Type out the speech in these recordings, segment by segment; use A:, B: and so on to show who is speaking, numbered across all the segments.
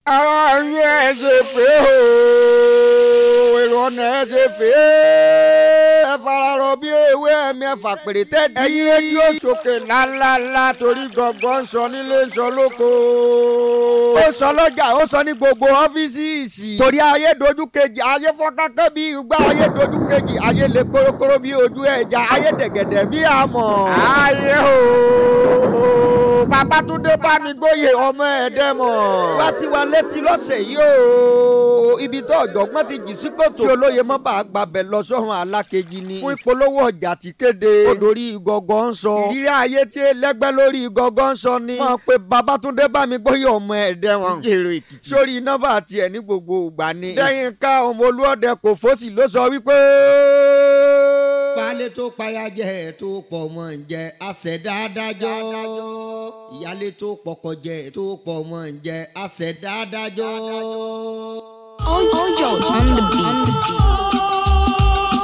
A: ara yín ẹ ṣe pé o èrò ọ̀nà ẹ ṣe pé ẹ fara rọ bí ewé ẹ̀mí ẹ̀fà pèrè tẹ́ di. ẹyin rédíò sókè lálálá torí gangan ń sọ nílé ń sọ lóko. ó sọ lọ́jà ó sọ ní gbogbo ọ́fíìsì. torí ayé dojú kejì ayé fọ́nkákẹ́ bí igbá ayé dojú kejì ayé lè kórókóró bí ojú ẹja ayé dẹ̀gẹ̀dẹ̀ bí àmọ̀. ayé o babatunde bámigbóye ọmọ ẹ̀dẹ́mọ̀. wá sí wa létí lọ́sẹ̀ yìí o ibi tó ọ̀jọ̀gbọ́n ti jì sí kòtò. kí olóye mọ́ bá a gbàbẹ̀ lọ sọ́run alákejì ni. fún ìpolówó ọjà ti kéde. olórí gọ́gọ́ ń sọ. ìrírí ayé tí ẹlẹ́gbẹ́ lórí gọ́gọ́ ń sọ ni. wọ́n pe babatunde bámigbóye ọmọ ẹ̀dẹ́mọ̀. jèrò èkìtì. sórí nọ́mbà tiẹ̀ ní gbogbo ìgbà ni. lẹ́yìn ká ọmọ olúọdẹ kò fọ́sì ló sọ wípé.
B: Baálé tó payájẹ́ tó pọ̀ mọ́ ń jẹ àṣẹ̀dá adájọ́. Ìyálé tó pọkọ jẹ tó pọ̀ mọ́ ń jẹ àṣẹ̀dá adájọ́.
C: Ojo on the beat.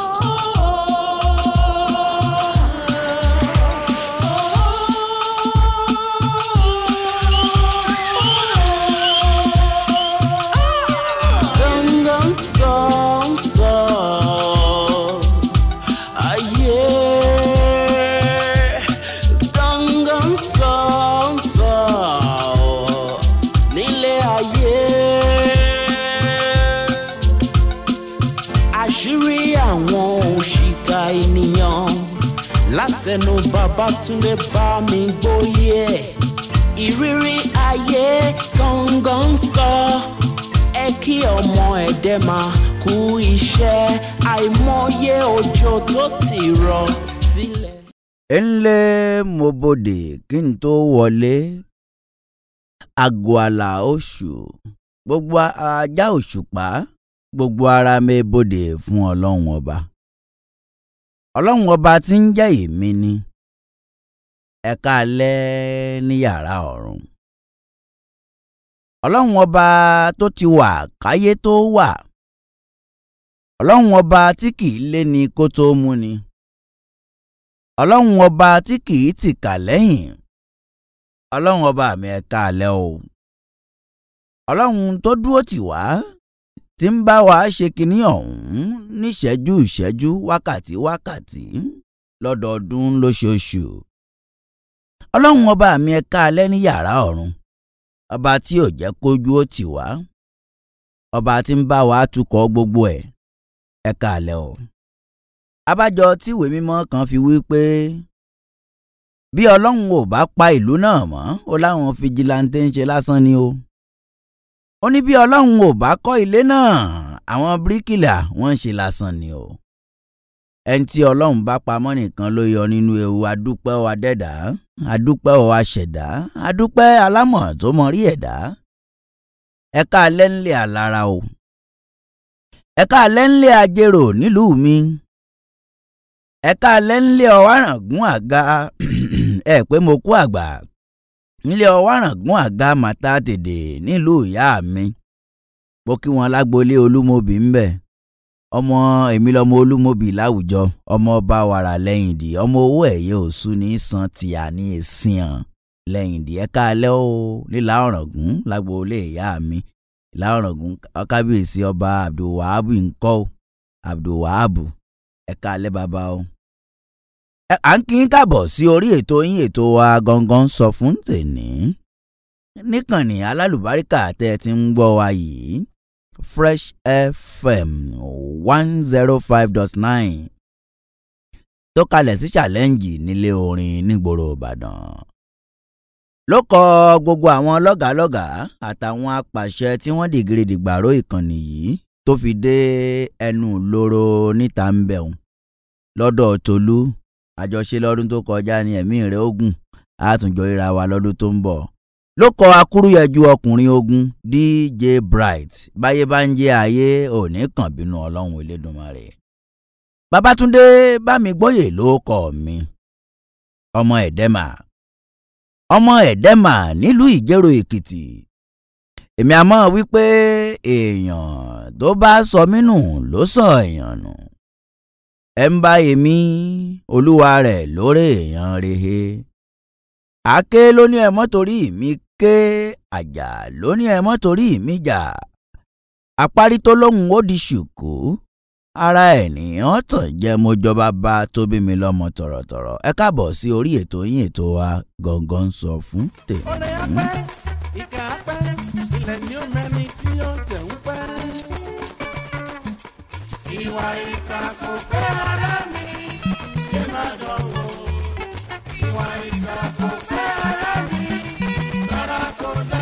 D: Gangan song song Aye Gangan song song Nílé ayé Àṣírí àwọn òṣìkà ènìyàn Látẹnu Babátúndé bá mi gbóyè Ìrírí ayé gangan sọ ẹ kí ọmọ ẹ̀dẹ́ máa kú iṣẹ́ àìmọye òjò tó ti rọ̀ tilẹ̀.
E: ńlẹ́ mo bodè kí n tó wọlé àgọ́ àlà oṣù gbogbo ajá òṣùpá gbogbo ara mi bodè fún ọlọ́run ọba ọlọ́run ọba tí ń jẹ́ èmi ni ẹ̀ka alẹ́ ní yàrá ọ̀run ọlọ́run ọba tó ti wà káyé tó wà ọlọ́run ọba tí kìí lé ni kó tó mú ni ọlọ́run ọba tí kìí tìkà lẹ́yìn ọlọ́run ọba mi ẹ̀ka alẹ́ o ọlọ́run tó dúró tì wá tí ń bá wa ṣe kinní ọ̀hún níṣẹ́jú ìṣẹ́jú wákàtí wákàtí lọ́dọọdún lóṣooṣù ọlọ́run ọba mi ẹ̀ka alẹ́ ní yàrá ọ̀run ọba tí ò jẹ́ kójú ó tì wá ọba tí ń bá wa tukọ̀ gbogbo ẹ̀ ẹ̀ka alẹ́ o abájọ tí ìwé mímọ́ kan fi wí pé bí ọlọ́run ò bá pa ìlú náà mọ́ ó láwọn fijilantẹ́ ń ṣe lásán ni o ó ní bí ọlọ́run ò bá kọ́ ilé náà àwọn bíríkìlà wọ́n ń ṣe lásán ni o ẹni tí ọlọ́run bá pamọ́ nìkan ló yọ nínú ewu adúpẹ́ ọ adẹ́dá adúpẹ́ ọ aṣẹ̀dá adúpẹ́ alámọ̀ tó mọ rí ẹ̀dá ẹ̀ka alẹ́ ńlẹ̀ àlára o ẹ̀ka alẹ́ ńlẹ̀ ajérò nílùú mi ẹ̀ka alẹ́ ńlẹ̀ ọ̀wárangún àga ẹ̀ pé mo kú àgbà nílẹ̀ ọ̀wárangún àga màtá tèdè nílùú ìyá mi mo kí wọn lágboolé olúmọbì ń bẹ̀ ọmọ èmi lọmọ olúmọbì láwùjọ ọmọ ọba wàrà lẹ́yìndì ọmọ owó ẹ̀yẹ òsú ní san tìyà ní èsìàn lẹ́yìndì ẹ̀ka alẹ́ o lílà ọ̀ràngún lágboolé ìyá mi ìlà ọ̀ràngún kábíyèsí ọba abdulwahab ńkọ́ abdulwahab ẹ̀ka alẹ́ bàbá o à ń kí n káàbọ̀ sí orí ètò yín ètò wa gangan sọ fún tèní níkànnì alálùbáríkà tẹ́ ẹ ti ń gbọ́ wa yìí fresh fm one zero five dot nine tó kalẹ̀ sí challenge nílé orin nígboro ìbàdàn ló kọ gbogbo àwọn lọ́gàálọ́gàá àtàwọn apàṣẹ tí wọ́n dìgírí dìgbàró ìkànnì yìí tó fi dé ẹnu lóró níta ń bẹ̀rùn lọ́dọ̀ tolú àjọṣe lọ́dún tó kọjá ní ẹ̀mí rẹ̀ ogun àtúnjọ ríra wa lọ́dún tó ń bọ̀. ló kọ akúrúyẹjú ọkùnrin ogun dj bright báyé bá ń jẹ́ ayé òní kàn bínú ọlọ́run elédùnmarè. babatunde bámigbóyè ló kọ mi ọmọ ẹ̀dẹ́mà ọmọ ẹ̀dẹ́mà nílùú ìjẹ́rò èkìtì èmi àmọ́ wípé èèyàn tó bá sọ mí nù ló sọ èèyàn nù ẹ ń bá èmi olúwa rẹ̀ lórí èèyàn rehe àáké ló ní ẹ mọ́ torí mi ké àjà lóní ẹ mọ́ torí mi jà àparí tó lóhùn ó di ṣùkú ara ènìyàn tàn jẹ́ mojọba bá tó bí mi lọ́mọ tọ̀rọ̀tọ̀rọ̀ ẹ káàbọ̀ sí orí ètò yín ètò wa gangan sọ fún tèmi.
F: Olè apẹ́, ìkà apẹ́, ilẹ̀ ni ó mẹ́ni tí ó tẹ̀ ń pẹ́. Ìwà ìkà kò fẹ́ ara mi, yé má dánwò. Ìwà ìkà kò fẹ́ ara mi, rárá kò dá.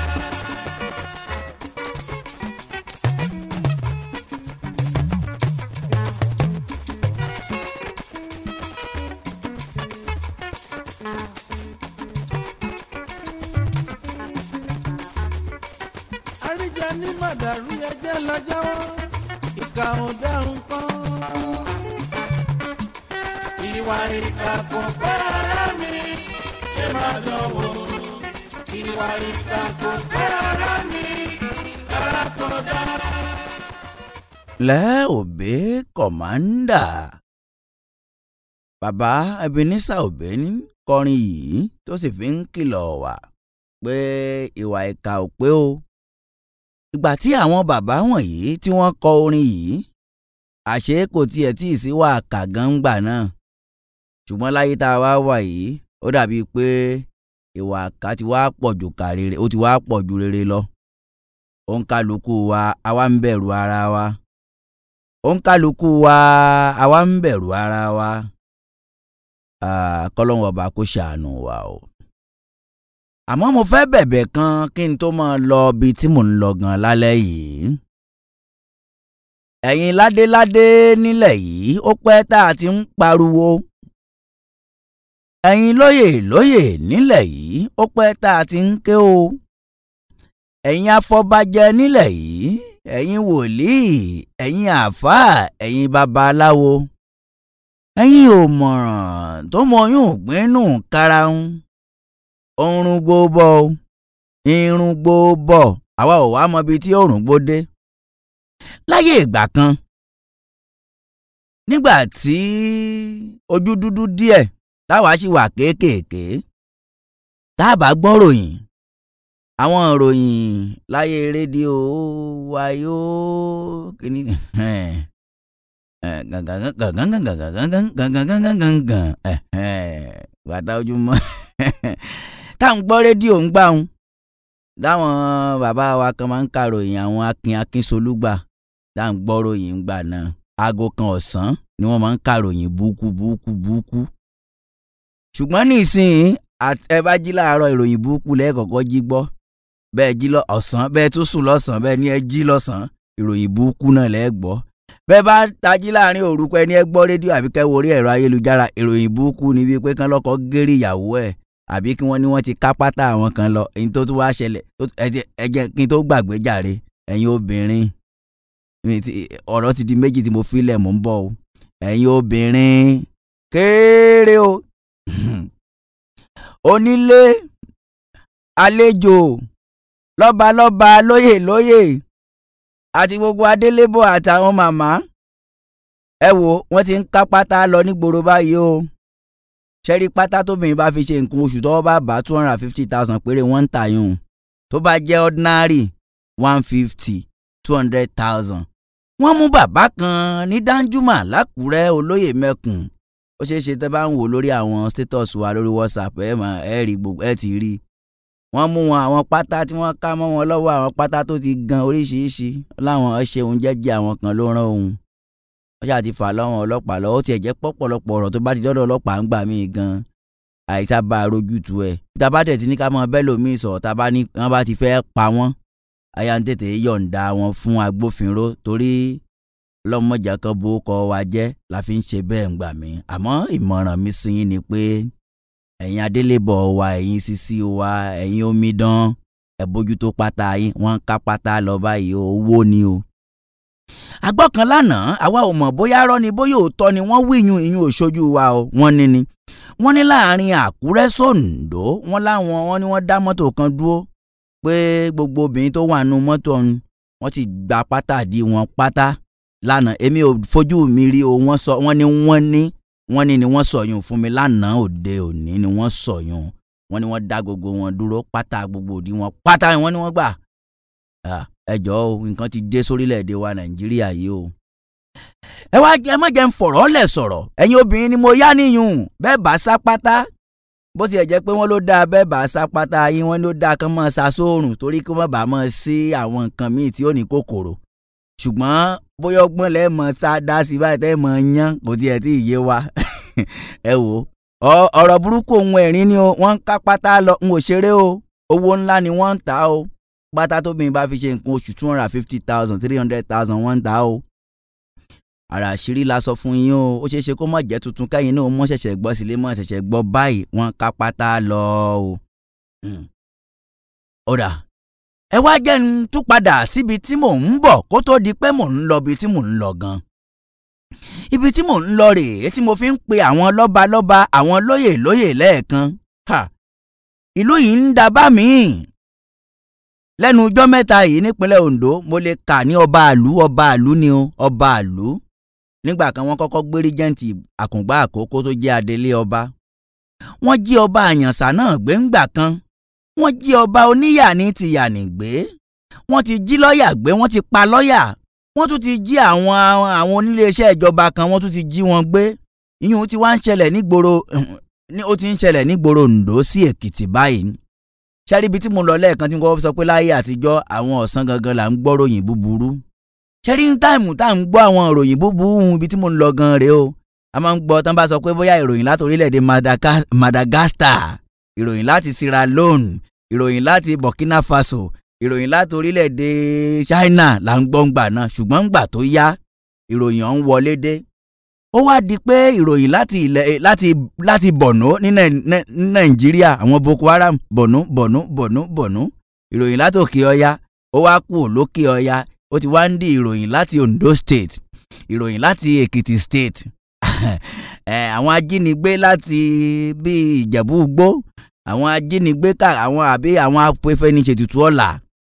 F: àríjà ní màdàrú ẹjẹ́ lọ jáwọ́ ìkà ò dáhùn kan. ìwà ìkà kò fẹ́ ara mi ẹ má dánwò. ìwà ìkà kò fẹ́ ara mi rárá kò dá.
E: lẹ́ òbí kọ̀mándà bàbá ebenezer òbí ní kọrin yìí tó sì fi ń kìlọ̀ wá pé ìwà ìkà ò pé o ìgbà tí àwọn bàbá wọ̀nyí tí wọ́n kọ orin yìí àṣé kò tiẹ̀ tí ì sí wà kàgángbà náà ṣùgbọ́n láyé tá a wá wà yìí ó dàbíi pé ìwà àká ti wá pọ̀ jù ká rere ó ti wá pọ̀ ju rere lọ òǹkàlùkù wa àwa ń bẹ̀rù ara wa òǹkàlùkù wa àwa ń bẹ̀rù ara wa kọ́lọ́hún ọba kó ṣàánú wa o àmọ́ mo fẹ́ bẹ̀bẹ̀ kan kí n tó máa lọ ibi tí mò ń lọ gan lálẹ́ yìí. ẹ̀yin ládéládé nílẹ̀ yìí ó pẹ́ tá a ti ń pariwo. ẹ̀yin lóyè lóyè nílẹ̀ yìí ó pẹ́ tá a ti ń ké o. ẹ̀yin afọbajẹ nílẹ̀ yìí ẹ̀yin wòlíì ẹ̀yin àáfàá ẹ̀yin babaláwo. ẹ̀yin ò mọ̀ràn tó mọyún ògbínú karahun òrùn gbóbọ̀ o irun gbóbọ̀ àwa ò wá mọ ibi tí òrùn gbódé. láyé ìgbà kan nígbà tí ojú dúdú díẹ̀ táwa sì wà kéékèèké tá a bá gbọ́ ròyìn àwọn ìròyìn láyé rédíò wa yóò kíní bàtà ojúmọ́ tá à ń gbọ́ rédíò ń gbà ń dáwọn bàbá wa kan máa ń kàròyìn àwọn akin akínsolúgbà tá à ń gbọ́ ròyìn ń gbà náà aago kan ọ̀sán ni wọ́n máa ń kàròyìn búkú búkú búkú ṣùgbọ́n nísìnyí ẹ bá jí láàárọ̀ ìròyìn búkú lẹ́ẹ̀kọ̀kọ́ jí gbọ́ bẹ́ẹ̀ jí lọ ọ̀sán bẹ́ẹ̀ tún sùn lọ́sàn bẹ́ẹ̀ ni ẹ jí lọ́sàn ìròyìn búkú náà lẹ́ẹ̀ gbọ́ bẹ́ẹ̀ bá tají láàrin òru pé ní ẹ gbọ́ rédíò àbíkẹ́ wo orí ẹ̀rọ ayélujára ìròyìn búkú ni wípé kán lọ́kọ́ géré ìyàwó ẹ̀ àbí kí wọ́n ní wọ́n ti ká pátá àwọn kan lọ èyí tó tún wá ṣẹlẹ̀ ẹ̀jẹ̀ kí n tó gbàgbé jàre ẹ̀yin obìnrin ọ̀rọ̀ ti di méjì tí mo filẹ̀ mò ń bọ̀ o ẹ̀yin obìnrin kéré o onílé àlejò lọ́balọ́ba lóyè lóyè àti gbogbo adélébọ̀ àtàwọn màmá ẹ wo wọ́n ti ń ká pátá lọ nígboro báyìí o ṣẹ́rí pátá tóbìnrin bá fi ṣe nǹkan oṣù tọ́wọ́ bá bá two hundred and fifty thousand péré wọ́n ń tà yún tó bá jẹ́ ordinary one fifty two hundred thousand. wọ́n mú bàbá kan ní danjuma lákùrẹ́ olóyè mẹ́kùn ó ṣeé ṣe tẹ́ bá ń wò lórí àwọn status wa lórí whatsapp ẹ mọ̀ ẹ rí gbogbo ẹ ti rí wọ́n mú wọn àwọn pátá tí wọ́n ká mọ́ wọn lọ́wọ́ àwọn pátá tó ti gan oríṣiríṣi láwọn ṣeun jẹ́jẹ́ àwọn kan ló rán òun wọ́n ṣáà ti fà lọ́wọ́ ọlọ́pàá lọ́wọ́ ó tiẹ̀ jẹ́ pọ̀pọ̀lọpọ̀ ọ̀rọ̀ tó bá ti dọ́dọ̀ ọlọ́pàá ń gbà mí gan àìsà bá a rojú tu ẹ̀ tá a bá tẹ̀ sí ní ká mọ bẹ́ẹ̀ lómi sọ̀rọ̀ tá a bá ní wọ́n bá ti fẹ́ pa wọ́n aya ń tètè yọ̀ǹda wọn fún agbófinró torí lọ́mọjà kan bó kọ́ wa jẹ́ la fi ń ṣe bẹ́ẹ̀ ń gbà mí àmọ́ ìmọ̀ràn mi sí yín ni pé ẹ̀yin adélébọ̀ wa ẹ̀yin sisi wa ẹ̀yin omidan ẹ̀ bójútó pátá yín wọ́n ń ká pátá lọ báyìí owó ni o agbọ́ kan lánàá àwa ò mọ̀ bóyá rọ́ ni bóyá òótọ́ ni wọ́n wíyùn ìyún òṣojú wa o wọ́n ní ni wọ́n ní láàrin àkúrẹ́ sòǹdó wọ́n láwọn wọ́n ní wọ́n dá mọ́tò kan dúró pé gbogbo obìnrin tó wà nù mọ́tò ọ̀hún wọ́n ti gba pátá di wọn pátá lánàá èmi ò fojú mi rí o wọ́n sọ wọ́n ní wọ́n ní wọ́n ní ni wọ́n sọ̀yún fún mi lánàá òde òní ni wọ́n sọ̀yún wọ́n ní wọ́n dá gbogbo wọn dúró pátá gbogbo òdi wọn pátá wọ́n ní wọ́n gbà ẹ jọ̀ọ́ o nǹkan ti dé sórílẹ̀‐èdè wa nàìjíríà yìí o. ẹ wá ẹ má jẹ́ ń fọ̀rọ̀ lẹ̀ sọ̀rọ̀ ẹ̀yin obìnrin ni mo yá níyùn bẹ́ẹ̀ bá sá pátá bó tiẹ̀ jẹ́ pé wọ́n ló dáa bẹ́ẹ̀ bá sá pátá yín wọ́n ló dáa kán mọ́ sa sóòrùn torí kí wọ́n bá mọ́ sí àwọn nǹkan míì tí ó ní kòkòrò ṣùgbọ́n bóyá ọgbọ́n lẹ́ẹ̀ mọ́ sá dá sí báyìí tẹ́ mọ́ yán kò tiẹ̀ tí ì yé wa ẹ wò ọ̀rọ̀ burúkú ohun ẹ̀rín ni o wọ́n ń ká pátá lọ n ò ṣeré o owó ńlá ni wọ́n ń tà o pátá tóbìnrin bá fi ṣe nǹkan oṣù two hundred and fifty thousand three hundred thousand wọ́n ń tà o àrà àṣírí la sọ fún yín o ó ṣeé ṣe kó má jẹ́ tuntun káyìn náà mọ́ ṣẹ̀ṣẹ̀ gbọ́ sílé mọ́ ṣẹ̀ṣẹ̀ gbọ́ báyìí wọ́n ká pátá lọ o. ọ̀dà ẹ wá jẹ́ ń tún padà síbi tí mò ń bọ̀ kó tó di pé mò ń lọ ibi tí mò ń lọ gan. ibi tí mò ń lọ rèé tí mo fi ń pe àwọn lọ́balọ́ba àwọn lóyè lóyè lẹ́ẹ̀kan. ìlú yìí ń dabá mi lẹ́nu ọjọ́ mẹ́ta yìí nípínlẹ̀ Ondo mo lè kà ní ọba àlú ọba àlú ni o ọba àlú nígbà kan wọ́n kọ́kọ́ gbé rígẹ́ǹtì àkùngbá àkókò tó jẹ́ adelé ọba wọ́n jí ọba àyànsá náà gbé ńgbà kan wọ́n jí ọba oníyà ní tìyànì gbé wọ́n ti jí lọ́ọ̀yà gbé wọ́n ti pa lọ́ọ̀yà wọ́n tún ti jí àwọn àwọn oníléeṣẹ́ ìjọba kan wọ́n tún ti jí wọn gbé ìyún tí wá ń ṣẹlẹ̀ nígboro ó ti ń ṣẹlẹ̀ nígboro Ondo sí Èkìtì báyìí ṣẹ́rí ibi tí mo lọ lẹ́ẹ̀kan tí mo kọ́ sọ pé láyé àtijọ́ àwọn ọ̀sán gangan là ń gbọ́ ròyìn búburú ṣẹ́rí táìmù tá à ń gbọ́ àwọn ìròyìn búburú ibi tí mo ń lọ gan rèé o a máa ń gbọ́ tán bá sọ pé bóyá ìròyìn láti orílẹ̀-èdè Madagascar ìròyìn láti Sierra Leone ìròyìn láti Burkina Faso ìròyìn láti orílẹ̀-èdè China là ń gbọ́ ngbà náà ṣùgbọ́n ngbà tó yá ìròyìn ọ̀hún wọlé dé ó wá di pé ìròyìn láti ilẹ̀ láti láti Borno ní Nàìjíríà àwọn Boko Haram Borno Borno Borno Borno ìròyìn láti òkè ọya ó wá kú lókè ọya ó ti wá ń di ìròyìn láti Ondo State ìròyìn láti Èkìtì State àwọn ajínigbé láti bíi Ìjẹ̀bú Igbó àwọn ajínigbé ká àwọn àbí àwọn apẹfẹni ṣètùtù ọ̀la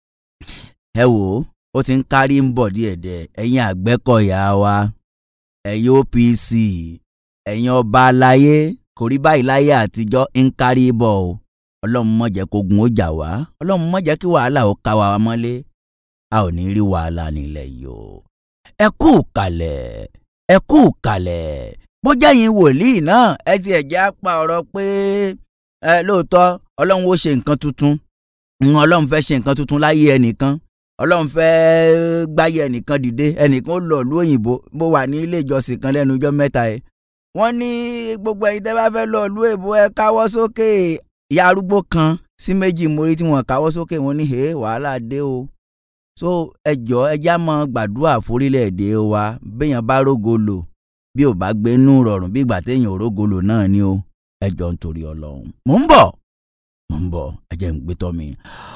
E: ẹ wò ó ti ń kárí ń bọ̀ díẹ̀díẹ̀ ẹ̀yin Àgbẹ̀kọ̀yà wa ẹ̀yin OPC ẹ̀yin ọba aláyé kò rí báyìí láyé àtijọ́ ń kárí bọ̀ o ọlọ́run má jẹ́ kógun ó jà wá ọlọ́run má jẹ́ kí wàhálà ó ká wa mọ́lé a ò ní rí wàhálà nílẹ̀ yìí o. ẹ kú kalẹ̀ ẹ kú kalẹ̀ bó jẹ́ yín wòlíì náà ẹ ti ẹ̀jẹ̀ á pa ọ̀rọ̀ pé ẹ lóòótọ́ ọlọ́run ó ṣe nǹkan tuntun ọlọ́run fẹ́ ṣe nǹkan tuntun láyé ẹnìkan ọlọ́run fẹ́ gbáyé ẹnìkan dìde ẹnìkan ó lọ ìlú òyìnbó mo wà ní ilé ìjọsìn kan lẹ́nu ọjọ́ mẹ́ta ẹ̀ wọ́n ní gbogbo ẹ̀yin tẹ́ bá fẹ́ lọ ìlú èbó ẹ káwọ́ sókè ìyá arúgbó kan sí méjì mórí tí wọ́n káwọ́ sókè wọ́n ní hẹ́ wàhálà dé o so ẹjọ́ ẹjá mọ gbàdúrà forílẹ̀-èdè wa béèyàn bá rógo lò bí ò bá gbé nú rọrùn bí ìgbà téèyàn ò rógo lò náà ni o ẹjọ́ nítorí ọlọ́run mò ń bọ̀ mò ń bọ̀ ẹ jẹ́ ń gbé tọ́ mi.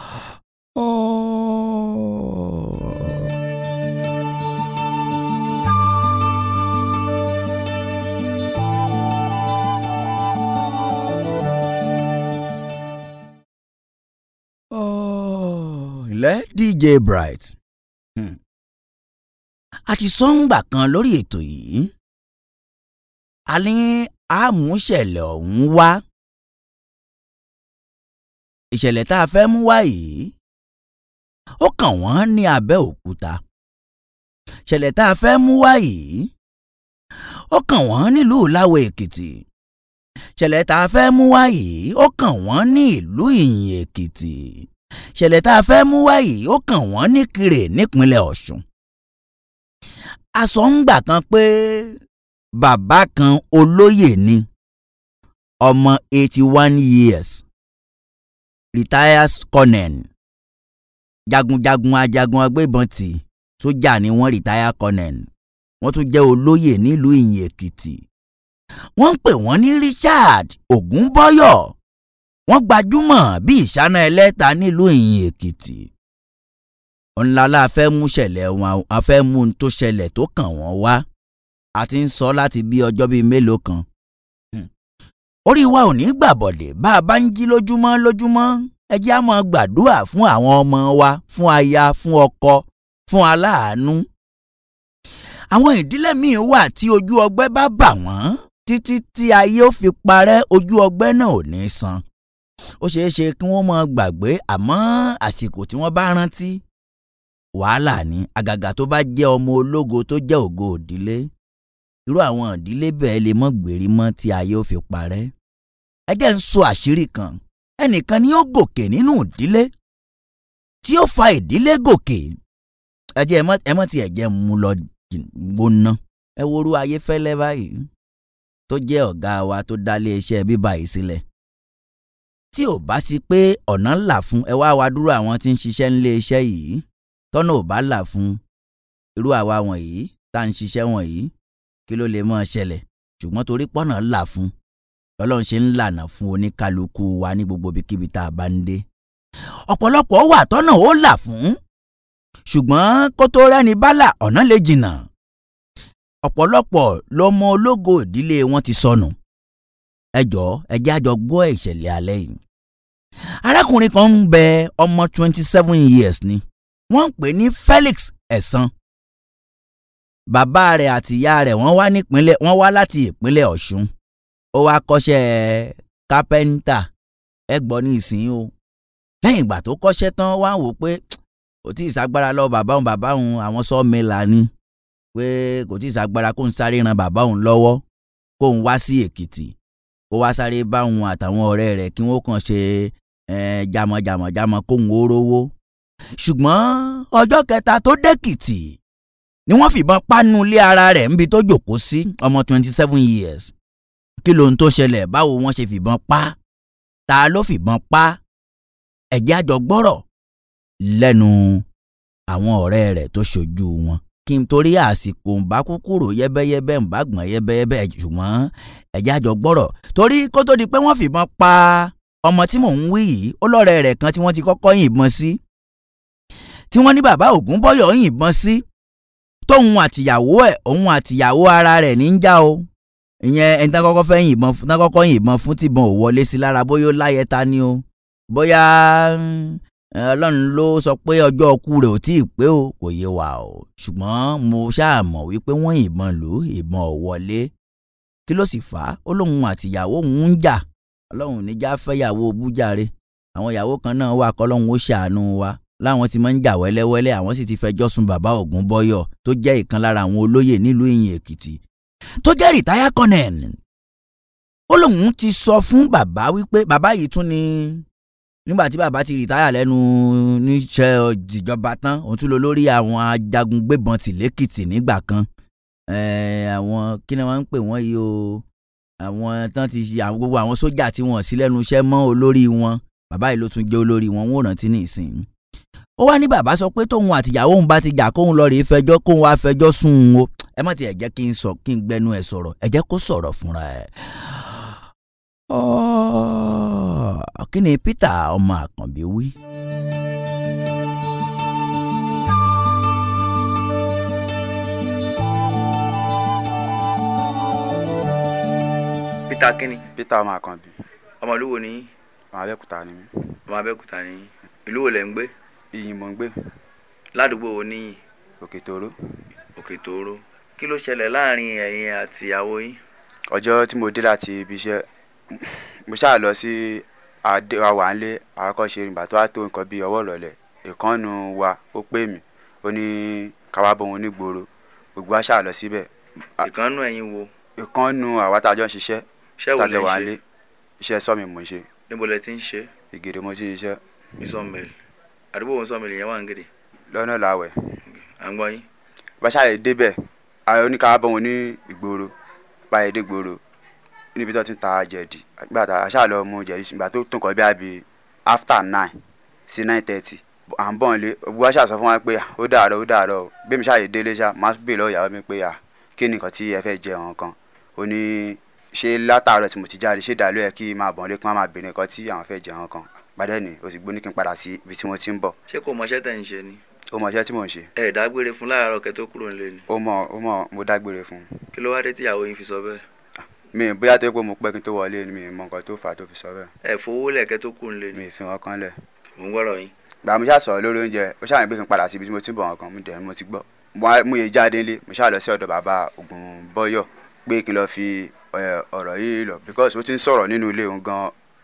E: ilẹ̀ DJ Bright a ti sọ ń gbà kan lórí ètò yìí a ní àmúṣẹ̀lẹ̀ ọ̀hún wá ìṣẹ̀lẹ̀ tá a fẹ́ mú wá yìí ó kàn wọ́n ní Abẹ́òkúta ìṣẹ̀lẹ̀ tá a fẹ́ mú wá yìí ó kàn wọ́n nílùú Láwọ̀ Èkìtì ìṣẹ̀lẹ̀ tá a fẹ́ mú wá yìí ó kàn wọ́n ní ìlú Ìyìn Èkìtì ìṣẹ̀lẹ̀ tá a fẹ́ mú wá yìí ó kàn wọ́n ní Kírè nípínlẹ̀ Ọ̀ṣun a sọ ń gbà kan pé bàbá kan olóyè ni ọmọ eighty one years retired colonel jagunjagun ajagun agbébọn tí sójà ni wọ́n retired colonel wọ́n tún jẹ́ olóyè nílùú Ìyìn Èkìtì wọ́n ń pè wọ́n ní Richard Ògúnbọ́yọ̀ wọ́n gbajúmọ̀ bí ìṣáná ẹlẹ́ta nílùú Ìyìn Èkìtì ńlá la fẹ́ mú ṣẹlẹ̀ wọn a fẹ́ mú un tó ṣẹlẹ̀ tó kàn wọ́n wá a ti ń sọ láti bí ọjọ́ bíi mélòó kan orí wa ò ní gbàbọ̀dẹ̀ bá a bá ń jí lójúmọ́ lójúmọ́ ẹ jẹ́ á máa gbàdúrà fún àwọn ọmọ wa fún aya fún ọkọ fún aláàánú. àwọn ìdílé míì wà tí ojú ọgbẹ́ bá bà wọ́n títí tí ayé ó fi parẹ́ ojú ọgbẹ́ náà ò ní san. ó ṣeé ṣe kí wọ́n mọ gbàgbé àmọ́ àsìkò tí wọ́n bá rántí wàhálà ni àgàgà tó bá jẹ́ ọmọ ológo tó jẹ́ ògo òdílé irú àwọn ìdílé bẹ́ẹ̀ lè mọ́ gbèrí mọ́ tí ayé ó fi parẹ́ ẹ jẹ́ ń sọ àṣírí kan ẹnìkan ni ó gòkè nínú ìdílé tí ó fa ìdílé gòkè ẹ jẹ́ ẹ mọ́ tí ẹ jẹ́ mú lọ gbóná ẹ worú ayéfẹ́lẹ́ báyìí tó jẹ́ ọ̀gá wa tó dálé iṣẹ́ bíbá yìí sílẹ̀ tí ò bá sí pé ọ̀nà ńlá fún ẹ wá wa dúró àwọn tí ń ṣiṣẹ́ ńlé iṣẹ́ yìí tọ́nà ò bá là fún irú àwa wọ̀nyí tá à ń ṣiṣẹ́ wọ̀nyí kí ló lè mọ́ ọ ṣẹlẹ̀ ṣùgbọ́n torí pọ́nà là fún lọ́lọ́run ṣe ń lànà fún oníkálukú wa ní gbogbo ibikíbi tá a bá ń dé ọ̀pọ̀lọpọ̀ wà tọ́nà ó là fún ṣùgbọ́n kó tó rẹ́ni bálà ọ̀nà lè jìnnà ọ̀pọ̀lọpọ̀ lọmọ ológo ìdílé wọn ti sọnù ẹ jọ̀ọ́ ẹ jẹ́ àjọ gbọ́ ìṣẹ̀lẹ̀ alẹ́ yìí arákùnrin kan ń bẹ ọmọ twenty seven years ni wọ́n ń pè ní Felix ẹ̀sán bàbá rẹ̀ àti ìyá rẹ̀ wọ́n wá nípínlẹ̀ wọ́n wá láti ìpínlẹ̀ Ọ̀ṣun ó wá kọ́ṣẹ́ kápẹ́ńtà ẹ gbọ́ ní ìsìn o lẹ́yìn ìgbà tó kọ́ṣẹ́ tán wá wò pé kò tí ì ságbára lọ bàbá òun bàbá òun àwọn sọ́ọ̀mẹ́là ni pé kò tí ì ságbára kó ń sáré ran bàbá òun lọ́wọ́ kó ń wá sí Èkìtì kó wá sáré bá òun àtàwọn ọ̀rẹ́ rẹ̀ kí wọ́n kàn ṣe jamọ̀jamọ̀jamọ̀ kó ń rówó ṣùgbọ́n ọjọ́ kẹta tó dẹ́kìtì ni wọ́n fìbọn pánu lé ara rẹ̀ níbi tó jòkó sí ọmọ twenty seven years kí lohun tó ṣẹlẹ̀ báwo wọ́n ṣe fìbọn pa ta ló fìbọn pa ẹ̀jẹ̀ àjọ gbọ́rọ̀ lẹ́nu àwọn ọ̀rẹ́ rẹ̀ tó ṣojú wọn kí n torí àsìkò ń bá kúkúrò yẹ́bẹ́yẹ́bẹ́ ń bá gbọ̀n yẹ́bẹ́yẹ́bẹ́ ṣùgbọ́n ẹ̀jẹ̀ àjọ gbọ́rọ̀ torí kó tó di pé wọ́n fìbọn pa ọmọ tí mò ń wí yìí ó lọ́rẹ́ rẹ̀ kan tí wọ́n ti kọ́kọ́ yìnbọn sí tí wọ́n ní bàbá Ògúnbọ́yọ̀ yìnbọn sí tóun àtìyàwó ẹ̀ òun àtìyàwó ara rẹ̀ ní ń já o ìyẹn ẹni tán kọ́kọ́ fẹ́ yìnbọn fún tán kọ́kọ́ yìnbọn fún tìbọn ò wọlé sí lára bóyá ó láyẹ ta ni o bóyá ọlọ́run ló sọ pé ọjọ́ ọkú rẹ̀ ò tíì pé o kò yé wa o ṣùgbọ́n mo ṣáà mọ̀ wípé wọ́n yìnbọn lù ú ìbọn ò wọlé kí ló sì fà á ó lóun àtìyàwó òun ń jà ọlọ́run níjà fẹ́yàwó bújàre àwọn ìyàwó kan náà wà kọ́lọ́run ó ṣàánú wa láwọn ti máa ń jà wẹ́lẹ́wẹ́lẹ́ àwọn sì ti fẹjọ́ sùn bàbá Ògúnbọ́yọ̀ tó jẹ́ ìkan lára àwọn olóyè nílùú Ìyìn Èkìtì tó jẹ́ rìtáyà kọ́nẹ̀l ó lóun ti sọ fún bàbá wípé bàbá yìí tún ni nígbà tí bàbá ti rìtáyà lẹ́nu níṣẹ́ ìjọba tán òun tún lọ lórí àwọn ajagun gbébọn tìlẹ́kìtì nígbà kan àwọn kí ni wọ́n ń pè wọ́n yìí o àwọn tán ti ṣe àwọn gbogbo àwọn sójà tí wọ́n sí lẹ́nu iṣẹ́ mọ́ olórí wọn bàbá yìí ló tún jẹ́ olórí wọn wọ́n rántí ní ìsìn ó wá ní bàbá sọ pé tóun àtìyàwó òun bá ti jà kóun lọ rèé fẹjọ́ kóun wá fẹjọ́ sùn o ẹ má tiẹ̀ jẹ́ kí n sọ kí n gbẹnu ẹ̀ sọ̀rọ̀ ẹ jẹ́ kó sọ̀rọ̀ fúnra ẹ̀. kí ni Peter ọmọ Àkànbí wí.
G: peter kínní
H: peter ọmọ àkànbí
G: ọmọ ìlú wo ni yín
H: ọmọ abẹ́òkúta ni mí
G: ọmọ abẹ́òkúta ni yín ìlú wo lẹ̀ ń gbé
H: iyìn mò ń gbé
G: ládùúgbò wo ní yín
H: òkè tòró
G: òkè tóóró kí ló ṣẹlẹ̀ láàrin ẹ̀yin àti ìyàwó yín
H: ọjọ́ tí mo dé láti ibi iṣẹ́ mo ṣáà lọ sí àwànlé àkọ́ṣe ìgbà tó wá tó nǹkan bíi ọwọ́ ìrọ̀lẹ́ ìkànnù wa ó pè mí ó ní káwá bọ̀ wọn nígboro gbogbo wa ṣáà lọ síbẹ̀
G: ìkànnù ẹ̀yin wo
H: ìkànnù àwa tá a jọ ń ṣiṣẹ́
G: iṣẹ́ wo
H: tájọ
G: lẹ
H: wà
G: ń
H: nílé
G: ṣe
H: iṣẹ́ sọ́mi mò ń ṣe
G: níbo lẹ ti ń ṣe
H: ìgèrè mo ti ń ṣiṣẹ́
G: ní sọ́ọ̀mẹ̀lì àdúgbò wo sọ́ọ̀mẹ̀lì yẹn wà ń gèdè
H: lọ́nà làwẹ̀
G: à ń gbọ́ yín
H: bá ṣáà lè débẹ̀ àwọn oníkàwá bọ̀ wọn ní ìgboro báyìí dé gboro níbi tó ti ń ta jẹ̀dì àgbà tá a ṣáà lọ mú jẹ̀dì ìgbà tó tún kọ́ bí i after nine sí nine thirty à ń bọ̀ nílé gbogbo wa ṣáà sọ fún wa pé ó dàárọ̀ ó dàárọ̀ o bí mi ṣáà lè délé ṣá máa bèèrè lọ́wọ́ ìyàwó mi pé à kí ni nǹkan tí ẹ fẹ́ jẹ ọ̀hún kan ó ní ṣé látàárọ̀ tí mo ti jáde ṣé dàlú ẹ kí n máa bọ̀ nílé kí wọ́n máa bèèrè nǹkan tí àwọn fẹ́ jẹ ọ̀hún kan gbadẹ́ ni o sì gbóní kí n padà sí ibi tí mo ti ń bọ̀
G: ṣé kò mọṣẹ́ tẹ̀ ń ṣe ni
H: ó mọ iṣẹ́ tí mò ń ṣe
G: ẹ dágbére fún láàárọ̀ kẹ́ tó kúrò nílé ni
H: ó mọ ó mọ mo dágbére fún un
G: kí ló wá dé tí ìyàwó yín fi sọ bẹ́ẹ̀
H: mi bóyá tó yẹ pé mo pẹ́ kí n tó wọlé ni mi mọ nǹkan tó fà á tó fi sọ bẹ́ẹ̀
G: ẹ fowó lẹ̀ kẹ́ tó kúrò nílé ni
H: mi fi wọn kan lẹ̀
G: mò ń gbọ́rọ̀ yín
H: gbà mo ṣáà sọ̀rọ̀ lórí oúnjẹ ó ṣáà ní pé kí n padà sí ibi tí mo ti ń bọ̀ wọn kan mo dẹ̀ ni mo ti gbọ́ mo wá- mo yẹ jáde nílé mo ṣáà lọ sí ọ̀dọ̀ bàbá Ògúnbọ́yọ̀ pé kí n lọ fi ẹ, ọ̀rọ̀ yìí lọ because ó ti ń sọ̀rọ̀ nínú ilé òun gan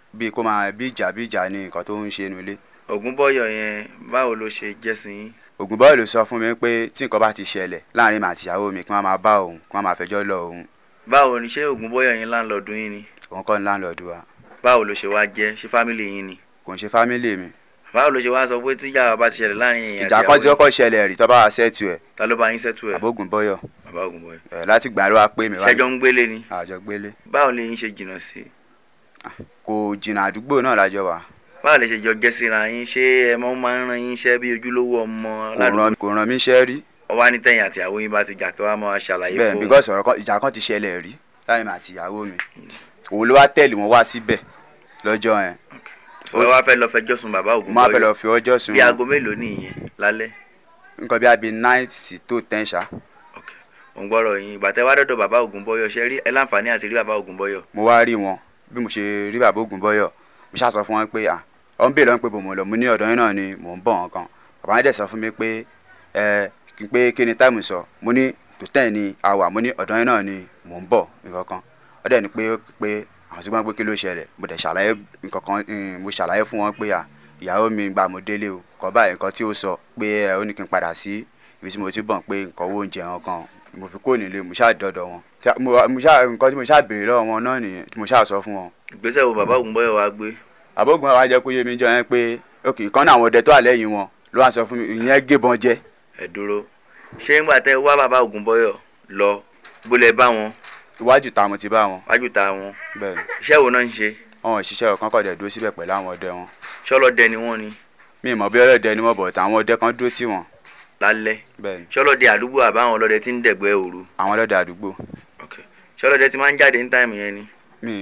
H: bíi kó máa bí ìjà bí ìjà ní nǹkan tó ń ṣe nulẹ̀
G: ògúnbọ̀yọ̀ yẹn báwo ló ṣe jẹ́ sí yín
H: ògùnbọ́ọ̀ ló sọ fún mi pé tí nǹkan bá ti ṣẹlẹ̀ láàrin màá tìyàwó mi kí wọ́n máa bá òun kí wọ́n máa fẹjọ́ lọ òun
G: báwo ni ṣé ògúnbọ̀yọ̀ yẹn láńlọ́ọ̀dù yín ni
H: òun kọ́ ni láńlọ́ọ̀dù wa
G: báwo ló ṣe wá jẹ́ ṣé fámìlì yín ni
H: kò ń ṣe fámílì mi
G: báwo ló ṣe wá sọ pé tíjà bá ti ṣẹlẹ̀ láàrin èèyàn
H: ìjà kan tí ó kọ́ ṣẹlẹ̀ rí tó bá wa ṣẹ́ẹ̀tù ẹ̀
G: ta ló bá yín sẹ́tù ẹ̀
H: àbógùnbọ́yọ̀
G: bàbá ògúnbọ̀yọ̀
H: ẹ̀ láti gbà ló wá pé mi wá
G: ṣẹjọ́ ń gbélé ni
H: àjọ gbélé
G: báwo lè yín ṣe jìnnà sí i
H: kò jìnnà àdúgbò náà lájọ wà
G: báwo lè ṣe jọ jẹ́ síra yín ṣé ẹ mọ́ máa ń ran yín iṣẹ́ bí ojúlówó ọmọ
H: kò
G: ládùúgbò
H: ràn- kò ràn mí iṣẹ́ rí
G: ọwọ́ á ní tẹ̀yìn àti àwọn yín bá ti jà kí wọ́n á máa ṣàlàyé
H: bẹ́ẹ̀
G: fún
H: because ọ̀rọ̀ kan ìjà kan ti ṣẹlẹ̀ rí láàrin màá tìyàwó mi òun ló wá tẹ̀lé wọn wá síbẹ̀ lọ́jọ́ yẹn
G: sọ wá fẹ́ lọ fẹjọ́ sùn bàbá
H: mo máa fẹ́ lọ
G: ògúnbọ̀yọ̀
H: fi ọjọ́ sùn
G: bí aago mélòó nìyẹn lálẹ́
H: nǹkan bí abi nine sí tó ten ṣá
G: òun gbọ́rọ̀ yín ìgbà tẹ́ wá dọ́dọ̀ bàbá ògúnbọ̀yọ̀ ṣe rí ẹ láǹfààní àti rí bàbá ògúnbọ̀yọ̀
H: mo wá rí wọn bí mo ṣe rí bàbá Ògúnbọ́yọ̀ mo ṣáà sọ fún wọn pé à ọ ń bèèrè wọn pé bò mo lọ mo ní ọ̀dọ̀ yín náà ni mò ń bọ̀ wọn kan bàbá yẹn dẹ̀ sọ fún mi pé ẹ kí n pé kí ni táìmù sọ mo ní tó tẹ̀ ni a wà mo ní ọ̀dọ̀ yín náà ni mò ń bọ̀ nǹkan kan ọ dẹ̀ ni pé pé àwọn sí gbọ́n pé kí ló ṣẹlẹ̀ mo dẹ̀ ṣàlàyé nǹkan kan mm, mo ṣàlàyé fún wọn pé à ìyàwó mi gbà mo délé o kọ́ báyìí nǹkan tí ó sọ pé ẹ ó ní kí n padà sí ibi tí mo ti bọ̀ pé nǹkan owó oúnjẹ wọn kan mo fi kó nílé mo ṣáà dọ́dọ̀ wọn Ṣá- mo mo ṣáà nǹkan tí mo ṣáà béèrè lọ́wọ́ wọn náà nìyẹn tí mo ṣáà sọ fún wọn
G: ìgbésẹ̀ wo bàbá ògúnbọ̀yọ̀ wá gbé
H: àbógun wa jẹ́ kó yé mi jọ yẹn pé òkè ìkan náà àwọn ọdẹ tó wà lẹ́yìn wọn ló wá sọ fún mi ìyẹn gébọn jẹ
G: ẹ dúró ṣé ńgbà tẹ́ wá bàbá ògúnbọ̀yọ̀ lọ bólẹ̀ bá wọn
H: iwájú ta mo ti bá wọn
G: wájú ta wọn
H: bẹ́ẹ̀ ni
G: iṣẹ́ wo náà ń ṣe
H: wọn ò ṣiṣẹ́ ọ̀kan kọ̀ dẹ̀ dúró síbẹ̀ pẹ̀lú àwọn ọdẹ wọn
G: ṣọlọ́dẹ ni wọ́n ni
H: mi ì mọ̀ bí ọlọ́dẹ ni wọ́n bọ̀ tàwọn ọdẹ kan dúró tì wọ́n
G: lálẹ́
H: bẹ́ẹ̀ ni
G: ṣọlọ́dẹ àdúgbò àbáwọn ọlọ́dẹ tí ń dẹ̀gbẹ́ òru
H: àwọn ọlọ́dẹ àdúgbò
G: ṣọlọ́dẹ tí máa ń jáde ní táìmù yẹn ni
H: mi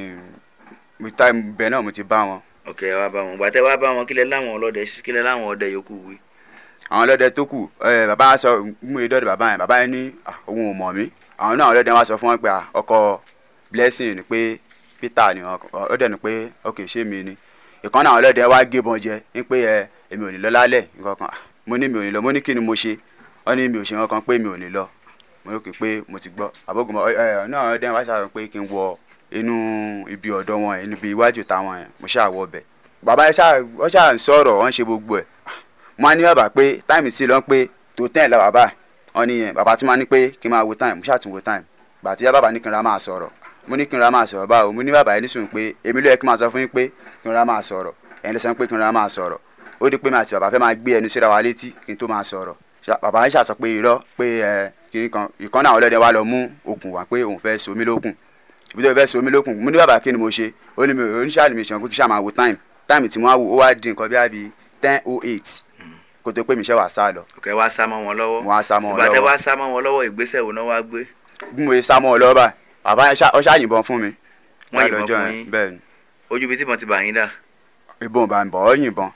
H: mi ta bẹ́ẹ̀ náà mo ti bá wọn
G: ok ẹ wá bá wọn gbàtẹ́ wá bá wọn kílẹ̀ láwọn ọlọ́dẹ kílẹ̀ láwọn ọdẹ yòókù wí
H: àwọn ọlọ́dẹ tó kù ẹ bàbá wa sọ mú idọ́dọ̀ bàbá yẹn bàbá yẹn ní à, òun ò mọ̀ mí àwọn náà ọlọ́dẹ wa sọ fún wọn pé à, ọkọ blessing ni pé peter ni wọn ọlọ́dẹ ni pé ok ṣé mi ni ìkan náà ọlọ́dẹ wa gébọn jẹ ní pé ẹ èmi ò ní lọ lálẹ́ nǹkan kan Ah, mo ní mi ò ní lọ mo ní kí ni mo ṣe wọ́n ní mi ò ṣe nǹkan kan pé mi ò ní lọ mo ní kí pé mo ti gbọ́ àbógun ẹ ẹ náà ọlọ́dẹ wa ṣàrò pé kí n wọ inú ibi ọ̀dọ̀ wọn yẹn níbi iwájú táwọn yẹn mo ṣáà wọ bẹ̀ bàbá yẹn ṣáà wọ́n ṣáà ń sọ̀rọ̀ wọ́n ń ṣe gbogbo ẹ̀ mo á ní bàbá pé táìmù tí lọ ń pé tó tẹ̀ la bàbá wọn ní yẹn bàbá tí mo á ní pé kí n máa wo táìmù mo ṣáà tún wo táìmù gbà tí yá bàbá ní kí n ra máa sọ̀rọ̀ mo ní kí n ra máa sọ̀rọ̀ báwo mo ní bàbá yẹn nísùn pé èmi ló yẹ kí n máa sọ fún yín pé kí n ra máa sọ̀rọ̀ ẹ̀yin ló sọ pé kí n ra máa sọ̀rọ̀ ó di pé mi àti bàbá fẹ́ máa gbé ẹnu síra wa létí kí n tó máa sọ̀rọ̀ Ṣá- bàbá yẹn ṣàṣọ pé irọ́ pé ẹ kí kan ìkan náà ọlọ́dẹ wa lọ mú okùn wá pé òun fẹ́ so mí lókùn ibi tó fẹ́ so mí lókùn mo ní bàbá kí ni mo ṣe ó ní mi ò ní ṣáà ní mi ṣàn pé kí ṣáà máa wo táìmù táìmù tí wọ́n á wò ó wá di nǹkan bí i àbí ten oh eight kó tó pé mi ṣe wà sá lọ
G: ok wá sá mọ́ wọn lọ́wọ́
H: mo wá sá mọ́ wọn
G: ìgbà tẹ́
H: lọ́wọ́
G: wá sá mọ́ wọn lọ́wọ́ ìgbésẹ̀ wo náà wá gbé
H: bí mo ṣe sá mọ́ ọ lọ́wọ́ báyìí bàbá yẹn ṣá- ó ṣáà yìnbọn fún mi
G: Wọ́n yìnbọn
H: lọ́jọ́
G: fún
H: yẹn.
G: yín?
H: bẹ́ẹ̀ ni
G: ojú ibi tí mo ti bà yín dà
H: ìbọn bá ń bọ̀ ọ́ yìnbọn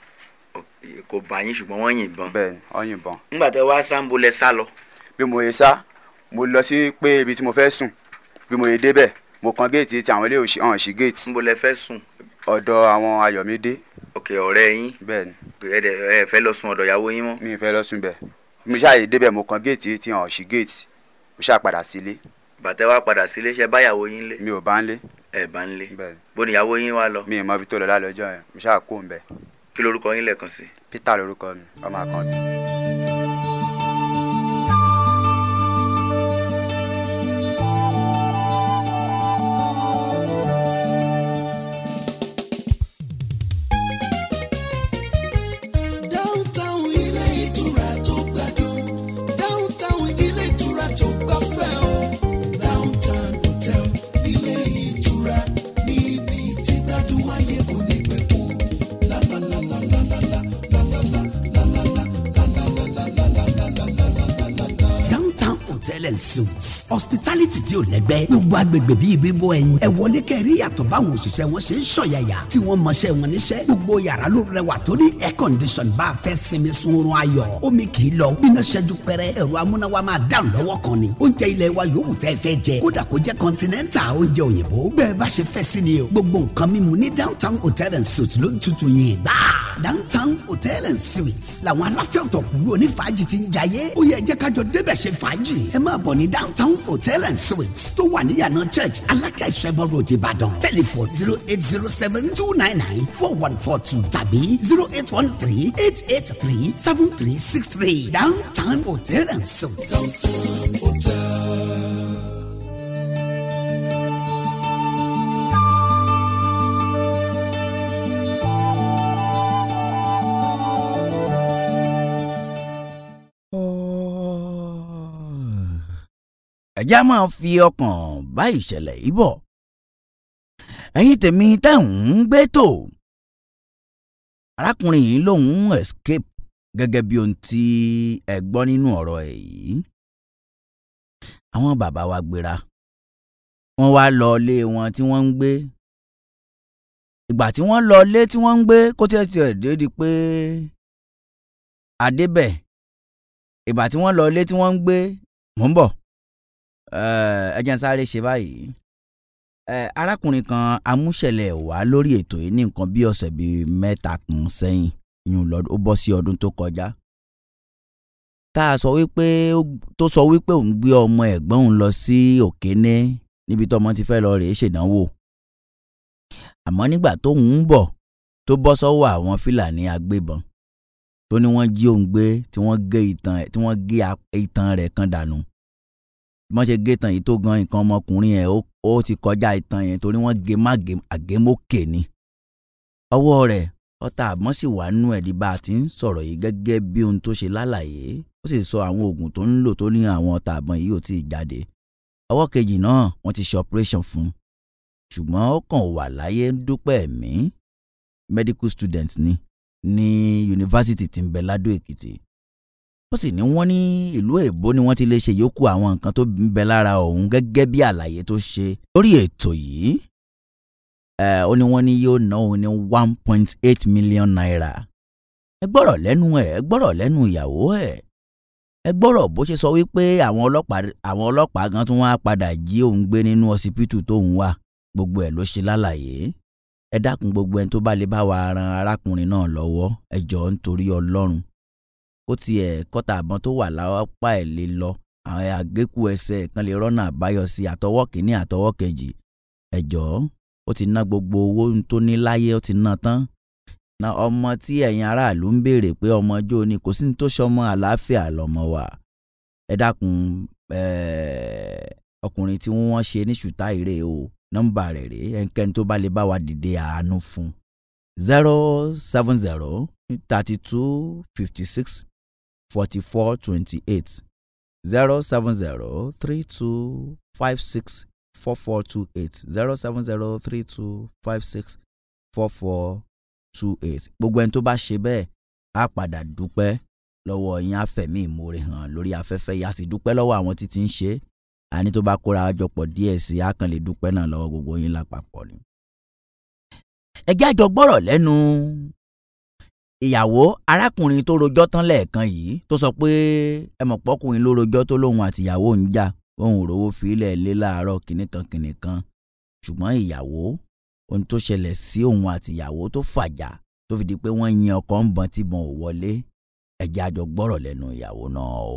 G: kò bà yín ṣùgbọ́n wọ́n yìnbọn
H: bẹ́ẹ̀ ni ọ́ yìnbọn
G: ńgbà tẹ́ wá sá ń bolẹ̀ sá lọ
H: bí mo ṣe sá mo lọ sí pé ibi tí mo fẹ́ sùn bí mo ṣe débẹ̀ mo kan géètì tí àwọn ilé òṣì hàn sí géètì
G: ń bolẹ̀ fẹ́ sùn
H: ọ̀dọ̀ àwọn ayọ̀mídé
G: ok ọ̀rẹ́ yín
H: bẹ́ẹ̀ ni
G: ẹ dẹ̀ ẹ fẹ́ lọ sùn ọ̀dọ̀ ìyàwó yín mọ́
H: mi ì fẹ́ lọ sùn bẹ̀ bí mo ṣáà yé débẹ̀ mo kan géètì tí hàn sí géètì mo ṣáà padà sílé
G: bàtẹ́ wá padà sílé ṣe báyàwó yín lé
H: mi ò bá ń lé
G: ẹ bá ń lé
H: bẹ́ẹ̀ ni
G: bó ni ìyàwó yín wá lọ
H: mi ì mọ ibi tó lọ lálọ́jọ́ yẹn mo ṣáà kó ń bẹ̀
G: kí lorúkọ yín lẹ́ẹ̀kan sí
H: peter lorúkọ mi ọmọ àkànbí.
I: downtown ilé ìtura tó gbádùn downtown ilé ìtura tó gbafẹ́ o downtown hotel ilé ìtura níbi tí gbádùn ayé kò ní pẹ̀kun
J: downtown hotel and suites hospitality tí ò lẹ́gbẹ́ gbogbo agbègbè bíi bíbọ ẹyin ẹ wọlé kẹrí yàtọ̀ báwọn òṣìṣẹ́ wọn ṣe ń ṣọ̀yàyà tí wọ́n mọṣẹ́ wọn níṣẹ́ gbogbo yàrá ló rẹwà tó ní air condition bá a fẹ́ sinmi sunrun ayọ̀ omi kì í lọ bíná ṣẹ́jú pẹ́rẹ́ ẹ̀rọ amúnáwá máa dáhùn lọ́wọ́ kan ni oúnjẹ ilẹ̀ wa yòówù tẹ́ ẹ fẹ́ jẹ kódà kó jẹ́ continental oúnjẹ òyìnbó bẹ́ẹ̀ bá ṣe fẹ́ sí ni o gbogbo nǹkan mímu ní downtown hotel and suites ló ń tutù yìí gbà downtown hotel and suites làwọn aláfẹ́ ọ̀tọ̀kùlú onífàájì ti ń jayé ó yẹ jẹ́ kájọ débẹ̀ ṣe fàájì ẹ máa bọ̀ ní downtown downtown hotel and suites tó wà níyànà church alákà ìṣẹ́bọ̀ road ìbàdàn telephone zero eight zero seven two nine nine four one four two tàbí zero eight one three eight eight three seven three six three downtown hotel and suites.
I: Downtown Hotel.
E: ẹ̀já máa fi ọkàn bá ìṣẹ̀lẹ̀ yìí bọ̀ ẹ̀yin tèmi tẹ̀ ń gbé tò arákùnrin yìí lòun escape gẹ́gẹ́ bí ohun tí ẹ gbọ́ nínú ọ̀rọ̀ ẹ̀ yìí àwọn bàbá wa gbéra wọ́n wá lọ ilé wọn tí wọ́n ń gbé ìgbà tí wọ́n lọ ilé tí wọ́n ń gbé kó tiẹ̀ tiẹ̀ dé di pé adébẹ̀ ìgbà tí wọ́n lọ ilé tí wọ́n ń gbé mò ń bọ̀ ẹ jẹ́ n sáré ṣe báyìí arákùnrin kan amúṣẹ̀lẹ̀ wá lórí ètò yìí ní nǹkan bí ọ̀sẹ̀ bíi mẹ́ta kan sẹ́yìn yún lọ́dún ó bọ́ sí ọdún tó kọjá tá a sọ wípé tó sọ wípé òun gbé ọmọ ẹ̀gbọ́n òun lọ sí òkéné níbi tó ọmọ ti fẹ́ lọ rèé ṣèdánwò àmọ́ nígbà tóun ń bọ̀ tó bọ́ sọ́wọ́ àwọn fúlàní agbébọn tó ní wọ́n jí òun gbé tí wọ́n gé itan tí wọ́n gé itan rẹ̀ kan dànù wọ́n ṣe gé itan yìí tó gan nǹkan ọmọkùnrin ẹ̀ ó ti kọjá itan yẹn torí wọ́n gé má àgémókè ni ọwọ́ rẹ̀ ọta àmọ́ sì wà nínú ẹ̀ di bá a ti ń sọ̀rọ̀ yìí gẹ́gẹ́ bí ohun tó ṣe lálàyé ó sì sọ àwọn oògùn tó ń lò tó ní àwọn ọta àbọ̀n yìí ò tí ì jáde ọwọ́ kejì náà wọ́n ti ṣe operation fún un ṣùgbọ́n ó kàn wà láyé ń dúpẹ́ ẹ̀mí medical student ni ní yunifásitì tí ń bẹ ládó èkìtì ó sì ní wọ́n ní ìlú èbó ni wọ́n ti lè ṣe yòókù àwọn nǹkan tó ń bẹ lára òun gẹ́gẹ́ bí àlàyé tó ṣe lórí ètò yìí ẹ ó ní wọ́n ní yóò ná òun ní one point eight million naira ẹ gbọ́rọ̀ lẹ́nu ẹ̀ ẹ gbọ́rọ̀ lẹ́nu ìyàwó ẹ̀ ẹ gbọ́rọ̀ bó ṣe sọ wípé àwọn ọlọ́pàá àwọn ọlọ́pàá gan tún wá padà jí òun gbé nínú ọsibítù tóun wà gbogbo ẹ̀ ló ṣe lálàyé ẹ dákun gbogbo ẹni tó bá lè bá wa ran arákùnrin náà lọ́wọ́ ẹ jọ̀ọ́ nítorí ọlọ́run ó tiẹ̀ kọ́ta àbọ̀n tó wà lápá ẹ̀ lè lọ àwọn àgékù ẹsẹ̀ kan lè rọ́nà àbáyọ sí àtọwọ́ kìíní àtọwọ́ kejì ẹ jọ̀ọ́ ó ti ná gbogbo owó tó ní láyé ó ti ná tán na ọmọ tí ẹ̀yin aráàlú ń béèrè pé ọmọ ọjọ́ ni kò sí ní tó ṣọmọ àlàáfíà lọ́mọ wa ẹ dákun ọkùnrin tí wọ́n ṣe ní ṣùtá ìrè o nọ́mbà rẹ̀ rèé ẹnikẹ́ni tó bá lè bá wa dìde àánú fún zero seven zero thirty two fifty six forty four twenty eight zero seven zero three two five six four four two eight zero seven zero three two five six four four two eight gbogbo ẹni tó bá ṣe bẹ́ẹ̀ á padà dúpẹ́ lọ́wọ́ yín àfẹ̀mí ìmoore hàn lórí afẹ́fẹ́ yá sì dúpẹ́ lọ́wọ́ àwọn títí ń ṣe àní tó bá kóra jọpọ̀ díẹ̀ sí i á kàn lè dúpẹ́ náà lọ́wọ́ gbogbo yín lápapọ̀ ni. ẹjẹ́ àjọ gbọ́rọ̀ lẹ́nu ìyàwó arákùnrin tó rojọ́ tán lẹ́ẹ̀kan yìí tó sọ pé ẹ mọ̀ pọ́kùnrin ló rojọ́ tó lóun àtìyàwó ń jà òun ò rówó filẹ̀ lé láàárọ̀ kìnnìkan kìnnìkan ṣùgbọ́n ìyàwó ohun tó ṣẹlẹ̀ sí òun àtìyàwó tó fàjà tó fi di pé wọ́n yin ọkọ̀ ń bọ́n tìbọn ò wọlé ẹ̀jẹ̀ àjọ gbọ́rọ̀ lẹ́nu ìyàwó náà o.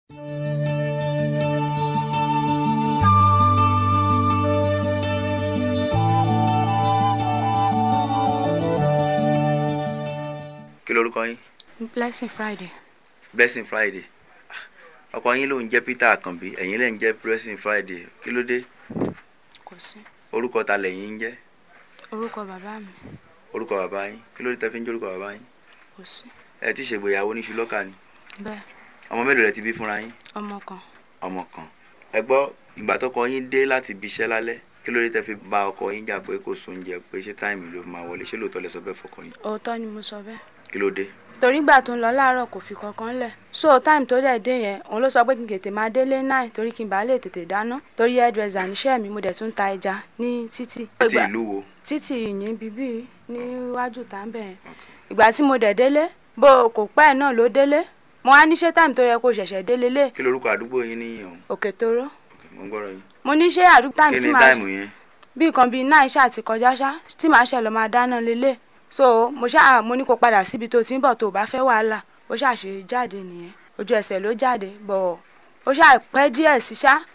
G: kí lorúkọ yín
K: blessing friday
G: blessing friday ọkọ yín ló ń jẹ́ peter àkànbí ẹ̀yin lẹ́ ń jẹ́ blessing friday kí ló dé
K: kò sí
G: orúkọ ta lẹ́yìn ń jẹ́
K: orúkọ bàbá mi
G: orúkọ bàbá yín kí ló dé tẹ́ fi ń jẹ́ orúkọ bàbá yín
K: kò sí
G: ẹ ti ṣègbéyàwó ní ṣùlọ́kà ni
K: bẹ́ẹ̀
G: ọmọ mélòó lẹ ti bí fúnra yín
K: ọmọ kan
G: ọmọ kan ẹ gbọ́ ìgbà tọkọ yín dé láti ibi iṣẹ́ lálẹ́ kí ló dé tẹ́ fi bá ọkọ yín jà pé kò sóúnjẹ pé ṣé táìmù ló máa wọlé ṣé lóòótọ́ lẹ sọ bẹ́ẹ̀ fọkọ yín
K: òótọ́ ni mo sọ bẹ́ẹ̀
G: kí ló dé
K: torí gbà tó ń lọ láàárọ̀ kò fi kankan lẹ̀ so time tó dẹ̀ dé yẹn òun ló sọ pé kí n tètè máa délé náà torí kí n bá lè tètè dáná torí hairdresser níṣẹ́ mi mo dẹ̀ tún ta ẹja ní títì.
G: láti ìlú wo
K: títì ìyìn bíbí níwájú tàǹbẹ̀ yẹn ìgbà tí mo dẹ̀ délé bó kò pẹ́ náà ló délé mo wá níṣẹ́ time tó yẹ kó ṣẹ̀ṣẹ̀ délé lé
G: kí lorúkọ àdúgbò yín níyìn ọ̀hún
K: òkè tóró
G: mo ń gbọ́rọ̀ yín
K: mo níṣẹ́ àdúgbò time
G: kí
K: tí
G: ni
K: màá
G: táìmù yẹn
K: bí nǹkan bíi náà ṣáà ti kọjá ṣá tí màá ṣe lọ máa dáná lélẹ̀ so mo ṣáà mo ní kó padà síbi tó ti ń bọ̀ tó o bá fẹ́ wàhálà ó ṣáà ṣe jáde nìyẹn ojú ẹsẹ̀ ló jáde bọ̀ ó ṣáà pẹ́ díẹ̀ sí ṣá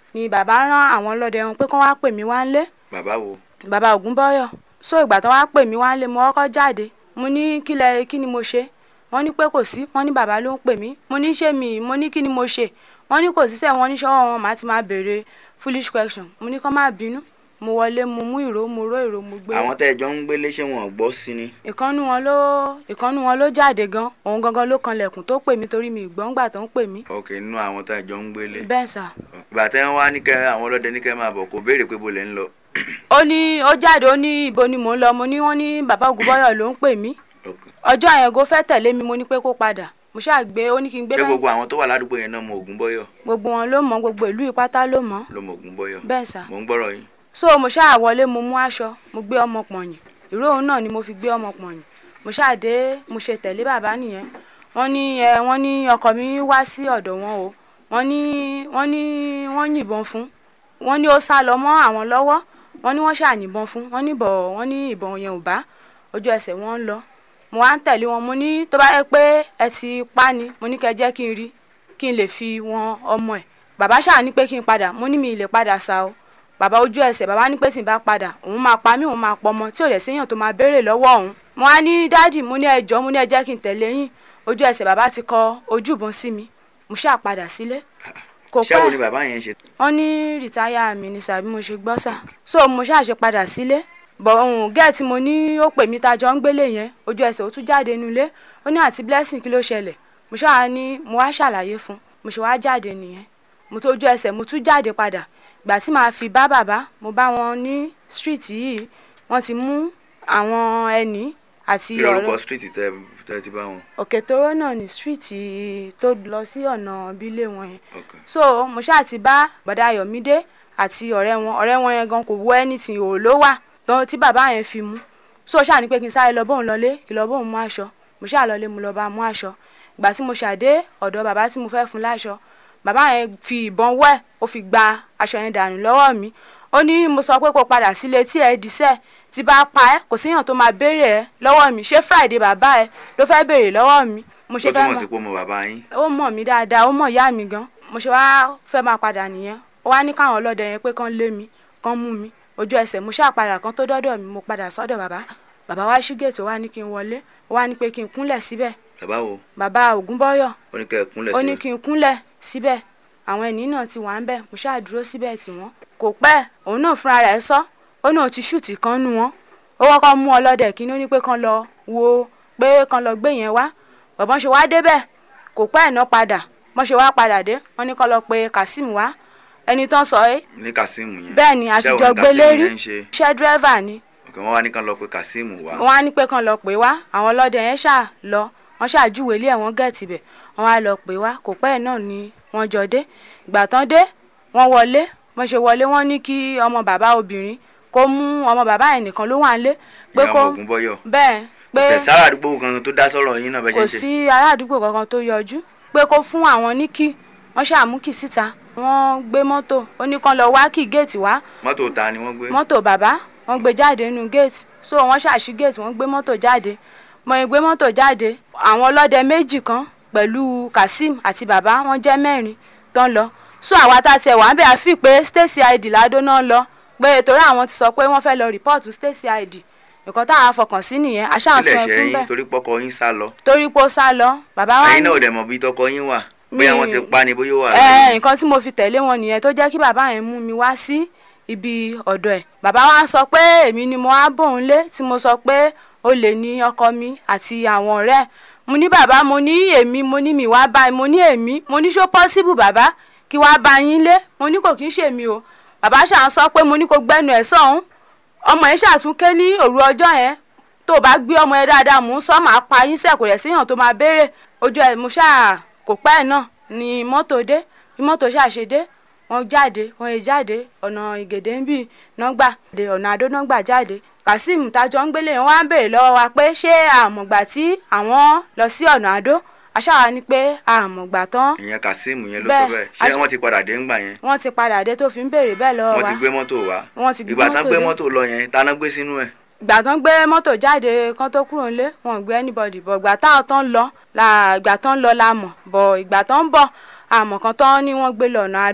K: ni bàbá rán àwọn ọlọ́dẹ wọn pé kán wá pè mí wá ńlé
G: bàbá wo
K: bàbá ògúnbọ́yọ̀ so ìgbà tán wá pè mí wá ńlé mo kọ́kọ́ jáde mo ní kí lẹ kí ni mo ṣe wọ́n ní pé kò sí wọ́n ní bàbá ló ń pè mí mo ní ṣé mi mo ní kí ni mo ṣe wọ́n ní kò sí sẹ́ wọ́n ní ṣọ́wọ́ wọn màá ti máa béèrè foolish question mo ní kán má bínú mo wọlé mo mú ìró mo ró ìró mo gbé
G: àwọn tẹ́ ẹ jọ ń gbélé ṣé wọn ò gbọ́ sí ni
K: ìkànnù wọn ló ìkànnù wọn ló jáde gan òun gangan ló kanlẹ̀kùn tó pè mí torí mi ìgbọ́n gbà tó ń pè mí
G: ok nínú àwọn tẹ́ ẹ jọ ń gbélé
K: bẹ́ẹ̀ sà
G: ìgbà tẹ́ ń wá ní kẹ́ àwọn ọlọ́dẹ ní kẹ́ máa bọ̀ kò béèrè pé bo lẹ́ ń lọ
K: ó ní ó jáde ó ní ibo ni mò ń lọ mo ní wọ́n ní bàbá ògúnbọ́yọ̀ ló ń pè mí ọjọ́ yẹn go fẹ́ tẹ̀lé mi mo ní pé kó padà mo ṣáà gbé ó ní kí n gbé
G: ṣé
K: báyìí
G: gbogbo àwọn tó wà ládùúgbò yẹn náà mọ Ògúnbọ́yọ̀
K: gbogbo wọn ló mọ gbogbo ìlú ìpátá ló mọ
G: ló mọ Ògúnbọ́yọ̀
K: bẹ́ẹ̀ sà
G: mò ń gbọ́rọ̀ yín
K: so mo ṣáà wọlé mo mú aṣọ mo gbé ọmọ pọ̀nyìn ìró òun náà ni mo fi gbé ọmọ pọ̀nyìn mo ṣáà dé mo ṣe tẹ̀lé bàbá nìyẹn wọ́n ní ẹ wọ́n ní ọkọ mi wá sí ọ̀dọ̀ wọn o wọ́n ní wọ́n ní wọ́n yìnbọn fún wọ́n ní ó sá lọ mọ́ àwọn lọ́wọ́ wọ́n ní wọ́n ṣáà yìnbọn fún wọ́n ní bọ̀ wọ́n ní ìbọn yẹn ò bá ojú ẹsẹ̀ wọn ń lọ mo wá ń tẹ̀lé wọn mo ní tó bá yẹ pé ẹ ti pa ni mo ní kẹ́ jẹ́ kí n rí kí n lè fi wọn ọmọ ẹ̀ bàbá ṣáà ní pé kí n padà mo ní mi ì lè padà sá o bàbá ojú ẹsẹ̀ bàbá ní pé tí n bá padà òun máa pa mí òun máa pọ̀ ọmọ tí ò rẹ̀ séèyàn tó máa béèrè lọ́wọ́ òun mo wá ní dáàdì mo ní ẹjọ́ mo ní ẹ jẹ́ kí n tẹ̀lé yín ojú ẹsẹ̀ bàbá ti kọ ojúbọn sí mi mo ṣáà padà sílé kò
G: ṣé wo ni
K: pẹ́
G: bàbá yẹn ń ṣe
K: wọ́n ní rìtáyà mi ní sàbí mo ṣe gbọ́ sà so mo ṣáà ṣe padà sílé bọ̀ ohun gẹ́ẹ̀tì mo ní ó pè mí tá a jọ ń gbélé yẹn ojú ẹsẹ̀ ó tún jáde nulẹ̀ ó ní àti blessing kí ló ṣẹlẹ̀ mo ṣáà ní mo wá ṣàlàyé fún mo ṣe wá jáde nìyẹn mo tó ojú ẹsẹ̀ mo tún jáde padà ìgbà tí màá fi bá bàbá mo bá wọn ní street yìí wọ́n ti mú àwọn ẹni àti
G: kí lórúkọ
K: ọ̀rẹ́
G: street tẹ́ tẹ́ ti bá wọn
K: òkè tóró náà ní street tó lọ sí ọ̀nà bílé wọn yẹn so mo ṣáà ti bá bọ̀dá Ayọ̀mídé àti ọ̀rẹ́ wọn ọ̀rẹ́ wọn yẹn gan kò wọ anything ò ló wà tán tí bàbá yẹn fi mú so ṣáà ní pé kí n sáré lọ bóun lọlé kí lọ bóun mú aṣọ mo ṣáà lọlé mo lọ bá mú aṣọ ìgbà tí mo ṣàdé ọ̀dọ̀ bàbá tí mo fẹ́ fún láṣọ bàbá yẹn fi ìbọn wẹ̀ ó fi gba aṣọ yẹn dànù lọ́wọ́ mi ó ní mo sọ pé kó padà sílé tí ẹ dìísẹ́ tí bá pa ẹ́ kò síyàn tó máa béèrè ẹ lọ́wọ́ mi ṣé Friday bàbá ẹ ló fẹ́ béèrè lọ́wọ́ mi mo ṣe
G: ó
K: fẹ́
G: túmọ̀
K: mọ̀
G: sí pé ó mọ bàbá yín
K: ó mọ̀ mí dáadáa ó mọ̀ ìyá mi gan mo ṣe wá fẹ́ máa padà nìyẹn ó wá ní káwọn ọlọ́dẹ yẹn pé kán lé mi kán mú mi ojú ẹsẹ̀ mo ṣáà padà kan tó dọ́dọ̀ mi mo padà sọ́dọ̀ bàbá bàbá wá ṣí gèètì ó wá ní kí n wọlé ó wá ní pé kí n kúnlẹ̀ síbẹ̀
G: bàbá wo
K: bàbá Ògúnbọ́yọ̀
G: ó ní kẹ́ ẹ kúnlẹ̀
K: ó ní
G: sí
K: kí n kúnlẹ̀ síbẹ̀ àwọn ẹni náà ti wà ń bẹ̀ mo ṣáà dúró síbẹ̀ tí wọ́n kò pẹ́ òun náà fúnra rẹ̀ sọ ó náà ti ṣùtì kan nu wọn ó kọ́kọ́ mú ọlọ́dẹ kí ní ó ní pé kán lọ wo pé kán lọ gbé yẹn wá bọ̀bọ́n ṣe wá débẹ̀ kò pẹ́ ẹ̀ náà padà bọ́n ṣe wá padà dé wọ́n ní kán lọ pe Kazeem wá ẹni tán sọ ẹ́
G: ní Kazeem yẹn
K: bẹ́ẹ̀ ni
G: Iṣẹ́ wo
K: àtijọ́
G: ni
K: gbélé
G: Kazeem
K: rí
G: yẹn ń ṣe
K: iṣẹ́ dírẹ́fà ni
G: òkè wọ́n wá ní kán lọ pé Kazeem wá
K: wọ́n á ní pé kán lọ pè wá àwọn ọlọ́dẹ yẹn ṣáà lọ wọ́n ṣáà júwèé ilé ẹ̀ wọ́n gẹ̀ẹ́tì bẹ̀ wọ́n á lọ pè wá kò pẹ́ ẹ̀ náà ni wọ́n jọ dé ìgbà tán dé wọ́n wọlé wọ́n ṣe wọlé wọ́n ní kí ọmọ bàbá obìnrin kó mú ọmọ bàbá ẹ̀ nìkan ló wà nílé pé
G: ìyá
K: kó
G: ọmọ Ògúnbọ́yọ̀
K: bẹ́ẹ̀ pé
G: kò sára àdúgbò kan tó dá sọ̀rọ̀ yín náà bẹ́ẹ̀
K: kò
G: ṣe ń ṣe
K: sí ará àdúgbò kankan tó yọjú pé kó fún àwọn ní kí wọ́n ṣàmú kí síta wọ́n gbé mọ́tò ó ní kán lọ wá kí géètì wá
G: mọ́tò ta ni wọ́n gbé
K: mọ́tò bàbá wọ́n gbé jáde nínú géètì so wọ́n ṣàṣì géètì wọ́n gbé mọ́tò jáde mọ̀ ẹ́ gbé mọ́tò jáde àwọn ọlọ́dẹ méjì kan pẹ̀lú Kazeem àti bàbá wọ́n jẹ́ mẹ́rin tán lọ so àwa tá a tiẹ̀ wá ń bẹ̀ àfi pé Stacy ID ládó náà lọ pé torí àwọn ti sọ pé wọ́n fẹ́ lọ rìpọ́ọ̀tù Stacy ID nǹkan táwọn afọkàn sí nìyẹn aṣáà
G: kílẹ̀
K: sọ
G: ṣe
K: ẹkún
G: yín
K: bẹ́ẹ̀
G: torí pọ́kọ yín sá lọ
K: torí pé ó sá lọ bàbá wa
G: ẹ̀yin
K: ní
G: náà ò dẹ̀ mọ̀ bí tọkọ yín wà bóyá
K: Mi-
G: wọ́n ti pa ni bóyá ó wà
K: ẹ
G: láyé
K: nǹkan tí mo fi tẹ̀lé wọn nìyẹn tó jẹ́ kí bàbá yẹn mú mi wá sí ibi ọ̀dọ̀ ẹ̀ bàbá wa sọ pé èmi ni mo wá bòun lé tí mo sọ pé ó lè ní ọkọ mi àti àwọn ọ̀rẹ́ ẹ̀ mo ní bàbá mo ní èmi mo ní mi wá bá mo ní èmi mo ní ṣó pọ́síbù bàbá kí wá bá yín lé mo ní kò kí ń ṣèmi o bàbá ṣáà sọ pé mo ní kó gbẹ́nu ẹ̀ sọ̀hún ọmọ yẹn ṣàtúnké ní òru ọjọ́ yẹn tó o bá gbé ọmọ yẹn dáadáa mò ń sọ máa pa yín sẹ́kù rẹ̀ síyàn tó máa béèrè ojú ẹ̀ mo ṣáà kò pẹ́ ẹ̀ náà ni mọ́tò dé bí mọ́tò ṣáà ṣe dé wọ́n jáde wọ́n yẹ jáde ọ̀nà ìgèdè ń bì náà gbà dé ọ̀nà àdó náà gbà jáde Kazeem tajọ ń gbélé yẹn wọ́n á béèrè lọ́wọ́ wa pé ṣé àmọ̀gbà tí àwọn lọ sí ọ̀nà àdó aṣáwa ni pé àmọ̀gbà tán
G: ìyẹn Kazeem yẹn ló
K: Bẹ́ẹ̀,
G: sọ bẹ́ẹ̀ ṣé
K: aṣ-
G: wọ́n ti padà dé ńgbà yẹn
K: wọ́n ti padà dé tó fi ń béèrè bẹ́ẹ̀ lọ́wọ́
G: wọ́n
K: wa
G: ti gbé mọ́tò wá
K: wọ́n ti gbé
G: ìgbà tán
K: mọ́tò
G: gbé
K: dé.
G: mọ́tò lọ yẹn taná gbé sínú ẹ̀
K: ìgbà tán gbé mọ́tò jáde kán tó kúrò nílé wọn ò gbé anybody bọ̀ ìgbà táwọn tán lọ la ìgbà tán lọ la mọ̀ bọ̀ ìgbà tán bọ̀ àmọ̀ kan tán ni wọ́n gbé lọ ọ̀nà àdó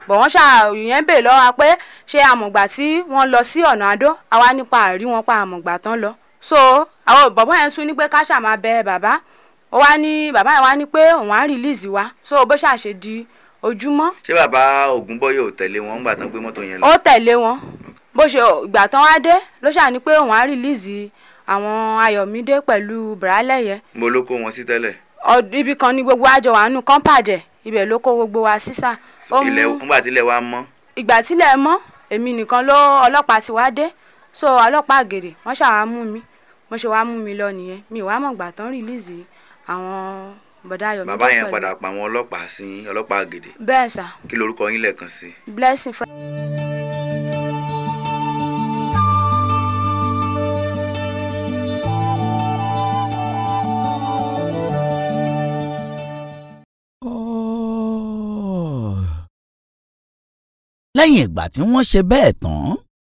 K: bọ̀ wọ́n ṣáà ìyẹn bèè lọ́wọ́ wa pé ṣé àmọ̀gbà tí wọ́n lọ sí ọ̀nà àdó àwa nípa àrí wọn pa àmọ̀gbà tán lọ so àwọn bàbá yẹn tún ní pé ká ṣáà máa bẹ bàbá ó wá ní bàbá yẹn wá ní pé òun á rìlíìsì wa so bó ṣáà ṣe di ojúmọ́
G: ṣé bàbá ògúnbọyé ò tẹ̀lé wọn ńgbà tán gbé mọ́tò yẹn lọ.
K: ó tẹ̀lé wọn bó ṣe ìgbà tán wá dé ló ṣáà ní pé òun á rìlíìsì àwọn ayọ̀mídé pẹ̀lú bùrálẹ̀yẹ
G: mo ló kó wọn sí tẹ́lẹ̀.
K: Ọd- ibì kan ní gbogbo àjọ wà nù kọ́ńpàdẹ̀ ibẹ̀ ló kó gbogbo wa sísà ó
G: ilẹ̀
K: mú
G: ńgbà tílẹ̀ wa mọ́
K: ìgbà tílẹ̀ mọ́ èmi nìkan ló ọlọ́pàá ti wá dé so ọlọ́pàá àgèrè wọ́n ṣàwá mú mi mo ṣe wá mú mi lọ nìyẹn mi ò wá mọ̀ gbà tán rìlíìsì àwọn bọ̀dá ayọ̀mídé
G: bàbá yẹn
K: pẹ̀lú-
G: padà pa àwọn ọlọ́pàá sí ọlọ́pàá àgèdè
K: bẹ́ẹ̀ sà
G: kí lorúkọ yín lẹ́ẹ̀kan sí i.
K: blessing fr
E: lẹ́yìn ìgbà tí wọ́n ṣe bẹ́ẹ̀ tán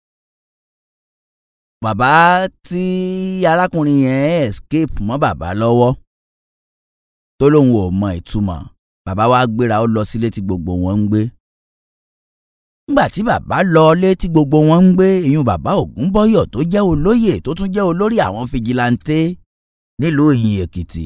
E: bàbá tí arákùnrin yẹn escape mọ́ bàbá lọ́wọ́ tó lóun ò mọ ìtumọ̀ bàbá wa gbéra ó lọ sílé tí gbogbo wọn ń gbé nígbà tí bàbá lọ lé tí gbogbo wọn ń gbé ìyún bàbá Ògúnbọ́yọ̀ tó jẹ́ olóyè tó tún jẹ́ olórí àwọn fìjìláńtẹ nílùú Ìyìn Èkìtì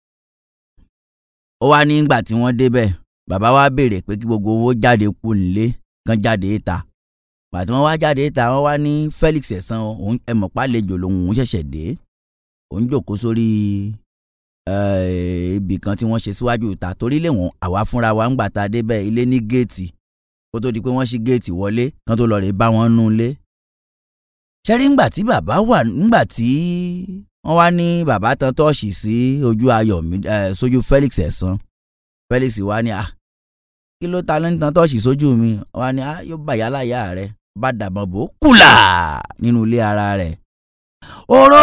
E: ó wá nígbà tí wọ́n débẹ̀ bàbá wa béèrè pé kí gbogbo owó jáde kú nílé kan jáde ìta pàtó wọn wá jáde ìta wọn wá ní Felix ẹ̀sán òun ẹ̀mọ̀ pálejò lòun òun ṣẹ̀ṣẹ̀ dé òun jòkó sórí eh, ibì kan tí wọ́n ṣe síwájú ìta torí lè wọ́n àwa fúnra wa ń gbà ta débẹ̀ ilé ní géètì kó tó di pé wọ́n ṣí géètì wọlé kan tó lọ rè bá wọn nú ilé. ṣẹ́rí ńgbà tí bàbá wà ńgbà tí wọ́n wá ní bàbá tan tọ́ọ̀ṣì sí ojú ayọ̀ mi eh, sójú Felix ẹ̀sán Felix wá ní ah kí ló ta ló ń tan tọ́ọ̀ṣì sójú mi wá ní ah yóò bá yálà yá rẹ bá dàbọ̀ bò ó kùlà nínú ilé ara rẹ̀ oró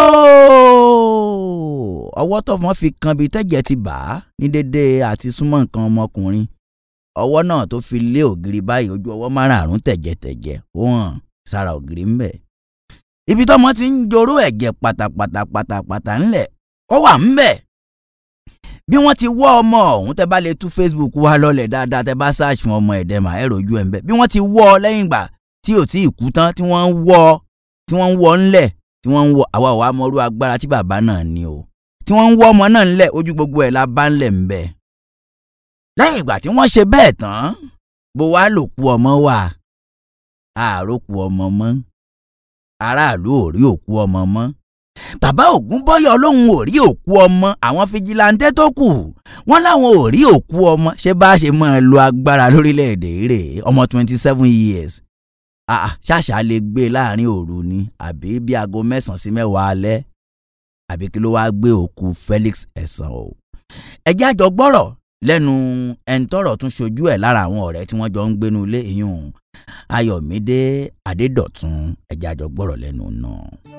E: ọwọ́ tọ́mọ fi kan bíi tẹ́jẹ̀ ti bà á ní dédé àti súnmọ́ nǹkan ọmọkùnrin ọwọ́ náà tó fi lé ògiri báyìí ojú ọwọ́ márààrún tẹ̀jẹ̀tẹ̀jẹ̀ ó hàn sára ògiri ńbẹ̀ ibi tọ́mọ ti ń joró ẹ̀jẹ̀ pátápátápátápátá ńlẹ̀ ó wà ńbẹ̀ bí wọ́n ti wọ́ ọmọ ọ̀hún tẹ́ bá lè tú Facebook wá lọ́lẹ̀ dáadáa tẹ́ bá search fún ọmọ ẹ̀dẹ́mà ẹ̀ rojú ẹ̀ ń bẹ̀ bí wọ́n ti wọ́ ọ lẹ́yìn ìgbà tí ò tí ì kú tán tí wọ́n ń wọ́ ọ tí wọ́n ń wọ́ ọ ńlẹ̀ tí wọ́n ń wọ́ àwa ò wá mọrú agbára tí bàbá náà ní o tí wọ́n ń wọ́ ọmọ náà ńlẹ̀ ojú gbogbo ẹ̀ la bá ńlẹ̀ ń bẹ̀. lẹ́yìn ìgbà tí wọ́n ṣe bẹ́ẹ̀ tán bó wá lò kú ọmọ wà àròkù ọmọ mọ́ aráàlú ò rí òkú ọmọ mọ́ bàbá Ògúnbọ́yọ̀ lòun ò rí òkú ọmọ àwọn fijilantẹ́ tó kù wọ́n láwọn ò rí òkú ọmọ ṣé bá a ṣe máa lo agbára lórílẹ̀‐èdè rè ọmọ twenty seven years ah ṣàṣà lè gbé láàrin òru ni àbí bí aago mẹ́sàn-án sí mẹ́wàá alẹ́ àbí kí ló wáá gbé òkú Felix ẹ̀sán o ẹjẹ́ àjọ gbọ́rọ̀ lẹ́nu ẹni tọ́rọ̀ tún ṣojú ẹ̀ lára àwọn ọ̀rẹ́ tí wọ́n jọ ń gbénu ilé ìyún Ayọ̀mídé Adédọ̀tun ẹjẹ́ àjọ gbọ́rọ̀ lẹ́nu náà.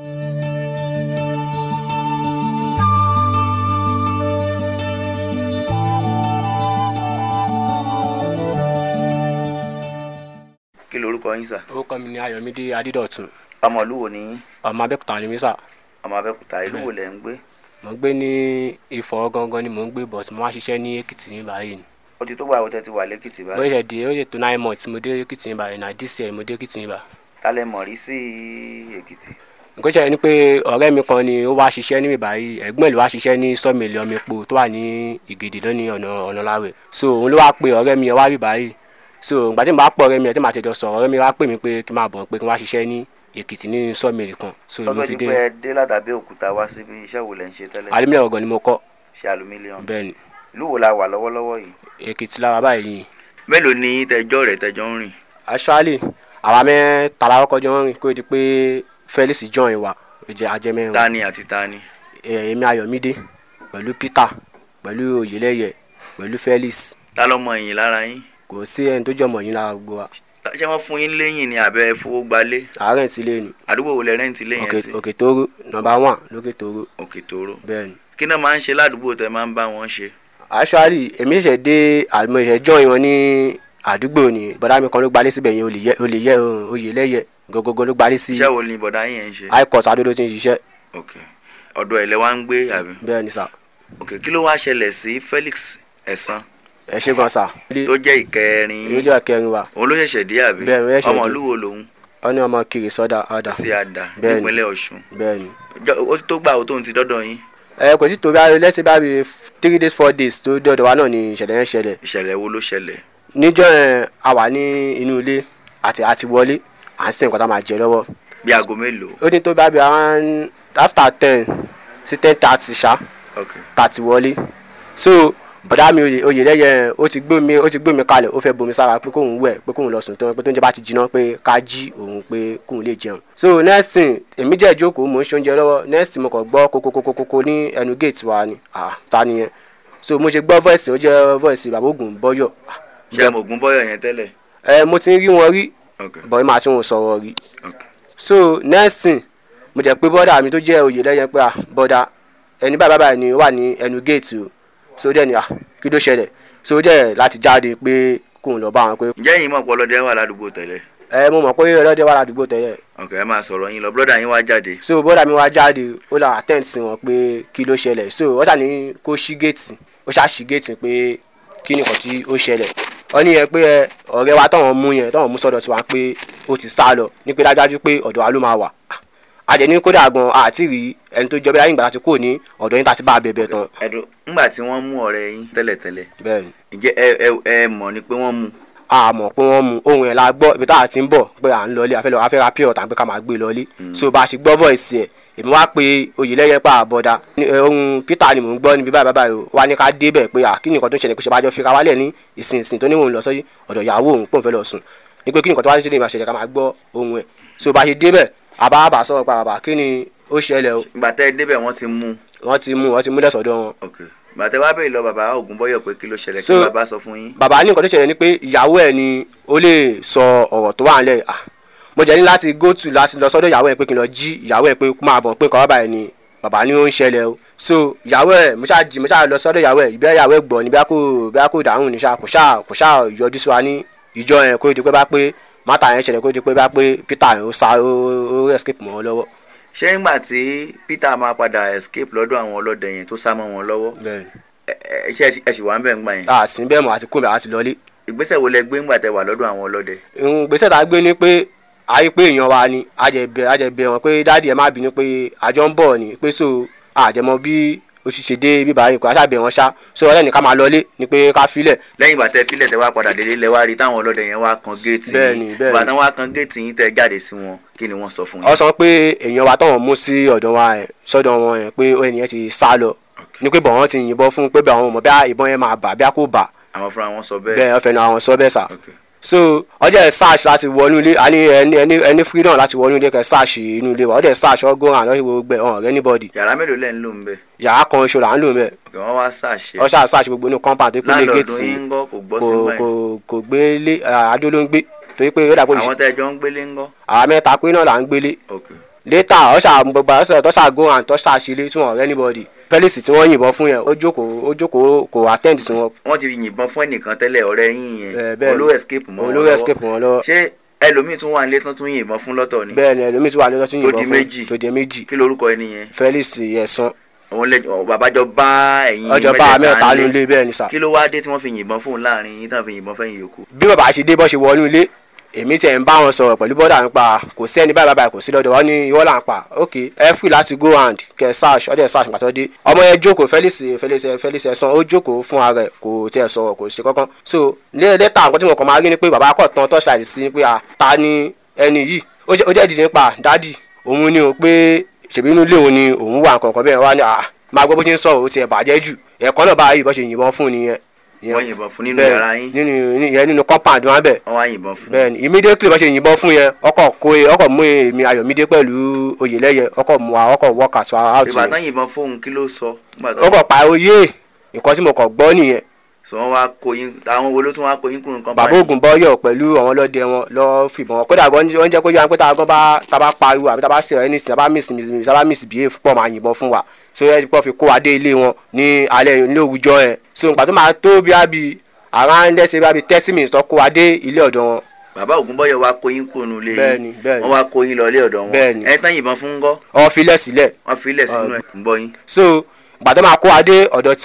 G: kí lorúkọ yín sà.
L: orúkọ mi ni ayọ̀mídé adídọ̀tun
G: ọmọ ìlú wo ni yín
L: ọmọ abẹ́òkúta ni mí sà
G: ọmọ abẹ́òkúta ìlú wo lẹ̀ ń gbé.
L: mo ń gbé ní ifọ̀ gangan ni mo ń gbé bọ̀t mo wá ṣiṣẹ́ ní èkìtì ní báyìí ni
G: ó ti tó gbà wọ́n tẹ́ ti wà lẹ́kìtì
L: bó
G: báyìí.
L: ṣe di ó lè tó nine months mo dé èkìtì ní báyìí na this year mo dé èkìtì ní báyìí.
G: kálẹ̀ mọ̀ rí sí èkìtì.
L: nǹkan ṣe ni pé ọ̀rẹ́ mi kan ni ó wá ṣiṣẹ́ ní báyìí ẹ̀gbọ́n ẹ̀ ló wá ṣiṣẹ́ ní sọ́ọ̀mìlì ọmọ epo tó wà ní ìgèdè lónìí ọ̀nà ọ̀nà láwẹ̀ so òun ló wá pe ọ̀rẹ́ mi ẹ̀ wá rí báyìí so ìgbà tí mo bá pọ̀ ọ̀rẹ́ mi ẹ̀ tí màá tẹ̀jọ sọ̀rọ̀ ọ̀rẹ́ mi wá pè mí pé kí n máa bọ̀ pé kí n wá ṣiṣẹ́ ní èkìtì ní sọ́ọ̀mìlì kan so mo
G: tọ́gbẹ́
L: fi
G: ti
L: dé
G: pẹ́ dé látàbí òkúta wá síbi iṣẹ́ wo lẹ̀ ń ṣe tẹ́lẹ̀.
L: alimilẹ̀ ọ̀gàn ni mo kọ́
G: ṣe alumílíọ̀nù.
L: bẹ́ẹ̀ ni
G: ìlú wo la wà lọ́wọ́lọ́wọ́ yìí.
L: èkìtì lára báyìí
G: mélòó ni tẹjọ́ rẹ̀ tẹjọ́ ń rìn.
L: actually àwa mẹ́ta la kọ́kọ́ jọ ń rìn kó di pé Felix join wa ó jẹ́ ajẹ́mẹ́rin
G: tani àti tani.
L: Eh, èmi Ayọ̀mídé pẹ̀lú Peter pẹ̀lú Oyèlẹ́yẹ pẹ̀lú Felix
G: ta ló mọ ìyìn lára yín.
L: kò sí ẹni tó jọmọ yín lára gbogbo wa
G: Ta- ṣé wọ́n fún yín léyìn ni àbẹ́ fowó gbalé.
L: àárẹ̀ ti lé ni
G: àdúgbò wo lẹ rẹ́ǹtì lé yẹn sí.
L: òkè tóóró nọ́mbà one lókè tóóró
G: òkè tóró.
L: bẹ́ẹ̀ ni.
G: kí náà máa ń ṣe ládùúgbò tẹ máa ń bá wọn ṣe.
L: actually èmi ṣẹ̀ṣẹ̀ dé àmọ́ ìṣẹ̀ join wọn ní àdúgbò ni bọ́dá mi kan ló gbalé síbẹ̀ yẹn Olèyẹ- Olèyẹ Oyèlẹ́yẹ gọgọgọ ló gbalé sí
G: iṣẹ́ wo ni bọ̀dá yín yẹn ń ṣe.
L: high court adó ló ti ń ṣiṣẹ́
G: ok ọ̀dọ̀ ẹ̀ lẹ wá ń gbé àbí.
L: bẹ́ẹ̀ ni sà
G: ok kí ló wá ṣẹlẹ̀ sí Felix ẹ̀sán.
L: ẹ ṣe gan sa.
G: tó jẹ́ ìkẹrin
L: ìlú jẹ́ kẹrin wa.
G: òun ló ṣẹ̀ṣẹ̀ dé àbí
L: Bẹ́ẹ̀, ó ṣẹ̀ṣẹ̀
G: ọmọ
L: dé.
G: ìlú wo lòun
L: wọ́n ní ọmọ kiri sọ́dà ọ̀dà.
G: sí àdá
L: Bẹ́ẹ̀ni.
G: nípínlẹ̀ ọ̀ṣun
L: bẹ́ẹ̀ni.
G: Jọ- ó tó gbà ó tóun ti dọ́dọ̀ yín
L: ẹ kò sí torí ayọ̀ lẹ́sẹ̀ bá bi three days four days tó dé ọ̀dọ̀ wa náà ni ìṣẹ̀lẹ̀ yẹn ṣẹlẹ̀.
G: ìṣẹ̀lẹ̀ wo ló ṣẹlẹ̀
L: níjọ́ yẹn a wà ní inú ilé àti àti wọlé à ń sìn nǹkan tá a máa jẹ lọ́wọ́.
G: bí aago mélòó
L: ó ní tó bá bi around after ten sí ten thirty ṣá
G: okay
L: tàti wọlé so bọ̀dá mi oyè oyè lẹ́yẹ ó ti gbé mi ó ti gbé mi kalẹ̀ ó fẹ́ bomi sára pé kóun wẹ̀ pé kóun lọ sùn tán pé tó ń jẹ́ bá ti jiná pé ká jí òun pé kóun lè jẹun. so next thing èmi jẹ́ ìjókòó mò ń ṣe oúnjẹ lọ́wọ́ next thing mo kàn gbọ́ kokokokoko ní ẹnu gate wa ni ah ta nìyẹn so mo ṣe gbọ́ voice ó jẹ́ voice bàbá ògùn bọ́yọ̀ ah,
G: ṣé mo gún bọ́yọ̀ yẹn tẹ́lẹ̀
L: ẹ mo ti ń rí wọn rí
G: okay
L: bọ̀ ẹ máa tí wọn sọ̀rọ̀ rí
G: okay
L: so next thing mo jẹ́ pé bọ́dà mi tó jẹ́ oyè lẹ́yìn pé ah bọ́dà ẹni báyìí báyìí ni ó wà ní ẹnu géètì o so dẹ́ni ah kí ló ṣẹlẹ̀ so dẹ́ láti jáde pé kóun lọ bá wọn pé
G: ǹjẹ́ yín mọ̀ pé ọlọ́dẹ wà ládùúgbò tẹ́lẹ̀
L: ẹ mo mọ̀ pé ọlọ́dẹ wà ládùúgbò tẹ́lẹ̀
G: okay ẹ máa sọ̀rọ̀ yín lọ brọ́dà yín wá jáde
L: so bọ́dà mi wá jáde ó là attend sí wọn pé kí ló ṣẹlẹ̀ so wọ́n ṣàní kó ṣí géètì ó ṣá ṣí géètì pé kí ni nǹkan tí ó ṣẹlẹ̀ wọ́n ní yẹn pé ẹ, ọ̀rẹ́ wa tọ̀wọ́n mú yẹn tọ̀wọ́n mú sọ́dọ̀ tiwa pé ó ti sá lọ ní pé dájúdájú pé ọ̀dọ̀ wa ló máa wà àjẹ́ ní kódà gan àti rí ẹni tó jọba láyìn ìgbà tí kò ní ọ̀dọ̀ yín tá a ti bá a bẹ̀bẹ̀ tán
G: ẹ̀dùn ńgbà tí wọ́n mú ọ̀rẹ́ yín tẹ́lẹ̀tẹ́lẹ̀
L: bẹ́ẹ̀ni
G: ǹjẹ́ ẹ ẹ ẹ mọ̀ ni pé wọ́n mú
L: a mọ̀ pé wọ́n mu ohun ẹ̀ la gbọ́ ibi tá a ti ń bọ̀ pé à ń lọlé afẹ́ lọ afẹ́ ra pure tàbí ká máa gbé lọlé so bá a ṣe gbọ́ voice ẹ̀ èmi wá pé oyèlẹ́yẹ pa àbọ̀dá ní- ẹ, ohun peter ni mò ń gbọ́ níbi báyìí báyìí o wá ní ká débẹ̀ pé à kí nìkan tó ń ṣẹlẹ̀ kó ṣe bá jọ fira wálẹ̀ ní ìsìn ìsìn tó ní òun lọ sọ́yí ọ̀dọ̀ ìyàwó òun pòun fẹ́ lọ sùn ní pé kí nìkan tó wá ṣẹlẹ̀ máa ṣẹlẹ̀ ká máa gbọ́ ohun ẹ̀ so bá a ṣe débẹ̀ àbá àbá sọ̀rọ̀ pa àbá kí ni ó ṣẹlẹ̀ o
G: ìgbà tẹ́ ẹ débẹ̀ wọ́n ti mú
L: wọ́n ti mú wọ́n ti mú lẹ́sọ̀dọ̀ wọn
G: okay ìgbà tẹ́ wá bèèrè lọ bàbá Ògúnbọ́yọ̀ pé kí ló ṣẹlẹ̀ kí
L: So-
G: bàbá sọ fún yín
L: bàbá ní nǹkan tó ṣẹlẹ̀ ni pé ìyàwó ẹ̀ ni ó lè sọ ọ̀rọ̀ tó wà nílẹ̀ ah mo jẹ́ ní láti go to láti lọ sọ́dọ̀ ìyàwó ẹ̀ pé kí n lọ jí ìyàwó ẹ̀ pé kó máa bọ̀ pé nǹkan bàbá ẹ̀ ni bàbá ní ó ń ṣẹlẹ̀ o so ìyàwó ẹ̀ mo ṣáà jí mo ṣáà lọ sọ́dọ̀ ìyàwó ẹ̀ ìbẹ́ ìyàwó ẹ̀ gbọ́ ni bí a kò bí a kò dáhùn ní ṣáà kò ṣáà kò ṣáà yọjú sí wa ní ìjọ yẹn kó di pé bá pé mátà yẹn ṣẹlẹ̀ kó di pé bá pé Peter yẹn ó sá ó ó escape mọ́ ọ lọ́wọ́
G: ṣé ńgbà tí Peter máa padà escape lọ́dọ̀ àwọn ọlọ́dẹ yẹn tó sá mọ́ wọn lọ́wọ́
L: bẹ́ẹ̀ni
G: ẹ ẹ ṣe ẹ sì wà ń bẹ̀ ńgbà yẹn
L: a sì ń bẹ́ẹ̀ mọ̀ àti kúmẹ̀ àti lọlé
G: ìgbésẹ̀ wo lẹ gbé ńgbà tẹ́ wà lọ́dọ̀ àwọn ọlọ́dẹ
L: ìhun gbèsè tá a gbé ni pé a rí pé èèyàn wa ni àjẹbẹ àjẹbẹ wọn pé dáàdi ẹ má bínú pé àjọ ń bọ̀ ni pé so àjẹmọ bí o ti ṣe dé bíbá yìí kò aṣáàbẹ̀ wọn ṣá so ọlẹ́ni ká máa lọlé ni pé ká filẹ̀
G: lẹ́yìn ìgbà tẹ́ filẹ̀ tẹ́ wá padà délé lẹ wá rí táwọn ọlọ́dẹ yẹn wá kan géètì
L: Bẹ́ẹ̀ni,
G: yín
L: bẹ́ẹ̀ni.
G: ìgbà táwọn wá kan géètì yín tẹ́ jáde sí wọn kí ni wọ́n sọ fún
L: ọ
G: yín
L: sọ pé èèyàn wa tọ̀wọ̀n mú sí ọ̀dọ̀ wa ẹ̀ sọ́dọ̀ wọn ẹ̀ pé ẹnìyẹn ti sá lọ ni pé bọ̀ wọ́n ti yìnbọn fún pé bẹ́ẹ̀ àwọn ọmọ bí ìbọn yẹn máa bà bí a kò bà
G: àwọn fúnra wọn sọ bẹ́ẹ̀
L: bẹ́ẹ̀ ọ̀fẹ́ ni àwọn sọ bẹ́ẹ̀ sà
G: Okay.
L: so ọjọ́ ẹ̀ search láti wọnú ilé àní ẹni ẹni ẹni freedom láti wọnú ilé kẹ́ search inú ilé wa ọjọ́ ẹ̀ search ọgọ́ àná ìwé gbẹ ọ̀hún rẹ anybody
G: yàrá mélòó lẹ́ ń lò ń bẹ̀
L: yàrá kan ṣo là ń lò mẹ́
G: kí wọ́n wá ṣàṣe
L: ọ ṣáà search gbogbo inú compound tó pé lé
G: láńlọ́ọ̀dù
L: gate
G: yín ń gọ́ kò gbọ́
L: kò
G: sí wọn
L: kò kò gbé lé adó ló ń gbé torí pé ó dà pé
G: àwọn tẹ́ jọ ń gbélé ń gọ́
L: àwọn mẹ́ta pé náà là ń gbélé
G: okay
L: later ọ̀ṣà gbogbo ọ̀ṣà tọ́ṣà go and tọ́ṣà ṣílé tí wọ́n rẹ́ anybody Felix tí wọ́n yìnbọn fún yẹn ó jókòó ó jókòó kò attend sí wọn
G: wọ́n ti yìnbọn fún ẹnìkan tẹ́lẹ̀ ọ̀rẹ́ yín
L: Eh,
G: yẹn
L: bẹ́ẹ̀ni.
G: olówó escape mọ́ wọn
L: olówó
G: lọ́wọ́.
L: escape wọn lọ́wọ́
G: ṣé ẹlòmíì tún wà nílé tán tún yìnbọn fún lọ́tọ̀ ni
L: bẹ́ẹ̀ ni ẹlòmíì tí wà lọ́dọ̀ tí
G: Tó
L: yìnbọn
G: di
L: fún
G: méjì.
L: tó di méjì
G: kí lorúkọ ẹni yẹn
L: Felix ẹ̀sán
G: òun lè ọ, bàbá jọ bá ẹ̀yin
L: ọjọ́ bá a mẹ́ta
G: ńlé.
L: ló lé bẹ́ẹ̀ ni sà
G: kí ló wá dé tí wọ́n fi yìnbọn fún un láàrin yín tán fi yìnbọn fẹ́yìn yòókù
L: bí bàbá ṣe dé bọ́ ṣe wọnú ilé èmi tiẹ̀ ń bá wọn sọ̀rọ̀ pẹ̀lú bọ́dà nípa kò sí ẹni báyìí báyìí kò sí lọ́dọ̀ wọn ní ìwọ́ là ń pa ok ẹ free láti go and kẹ search ọdẹ search pàtó dé ọmọ yẹn jókòó Felix Felix Felix ẹ̀sán ó jókòó fún ara ẹ̀ kò tiẹ̀ sọ̀rọ̀ kò ṣe kankan so lé- lẹ́tà nǹkan tí mo kàn máa rí ni pé bàbá kọ̀ tán torchlight sí pé à ta ni ẹni yìí ó jẹ́ ó jẹ́ dìde nípa dádì òun ni o pé ṣèbí inú ilé òun ni òun wà nǹkan kan bẹ́ẹ̀ wá ní à máa gbọ́ bó ṣe ń sọ̀rọ̀ ó tiẹ̀ bàjẹ́ jù ẹ̀kọ́ náà báyìí bó ṣe yìnbọn fún nìyẹn
G: wọ́n yìnbọn fún nínú
L: bẹ́ẹ̀
G: yàrá yín
L: nínú ìyẹn nínú compound wọn bẹ́ẹ̀
G: wọ́n wá yìnbọn fún
L: bẹ́ẹ̀ni immediately bá ṣe yìnbọn fún yẹn ọkọ kó e ọkọ mú èmi ayọ̀mídé pẹ̀lú oyèlẹ́yẹ ọkọ mú wa ọkọ work at our house
G: ìgbà
L: yẹn
G: tán yìnbọn fóun kí ló sọ nígbà tó
L: ọkọ pa oyè nǹkan tí mo kàn gbọ́ nìyẹn
G: sọ wọ́n wá kó yín àwọn wo ló tún wá kó yín kúrò nǹkan
L: bàbá ògùn bọ́yọ̀ pẹ̀lú àwọn ọlọ́dẹ wọn lọ́ọ́ fìbọn kódà gan wọ́n jẹ́ kó yára pé tá a gan bá tá a bá pariwo àbí tá a bá ṣe ẹni sìn tá a bá miss tá a bá miss behave pọ̀ máa yìnbọn fún wa so yẹ kó fi kó wa dé ilé wọn ní alẹ́ ní òwújọ́ yẹn so nígbà tó máa tó bí abi around let's say bí abi thirty minutes tó kó wa dé ilé ọ̀dọ̀ wọn
G: bàbá Ògúnbọ́yọ̀ wá kó yín kúrò nílé
L: Bẹ́ẹ̀ni,
G: yín
L: bẹ́ẹ̀ni.
G: wọ́n wá kó yín lọ ilé ọ̀dọ̀ wọn
L: Bẹ́ẹ̀ni.
G: ẹni tán yìnbọn fún ń gọ́
L: ọ filẹ̀ sílẹ̀
G: wọ́n fi ilẹ̀ sínú ẹ̀ ń bọ́ yín
L: so gbàtọ́ máa kó adé ọ̀dọ̀ tiwọn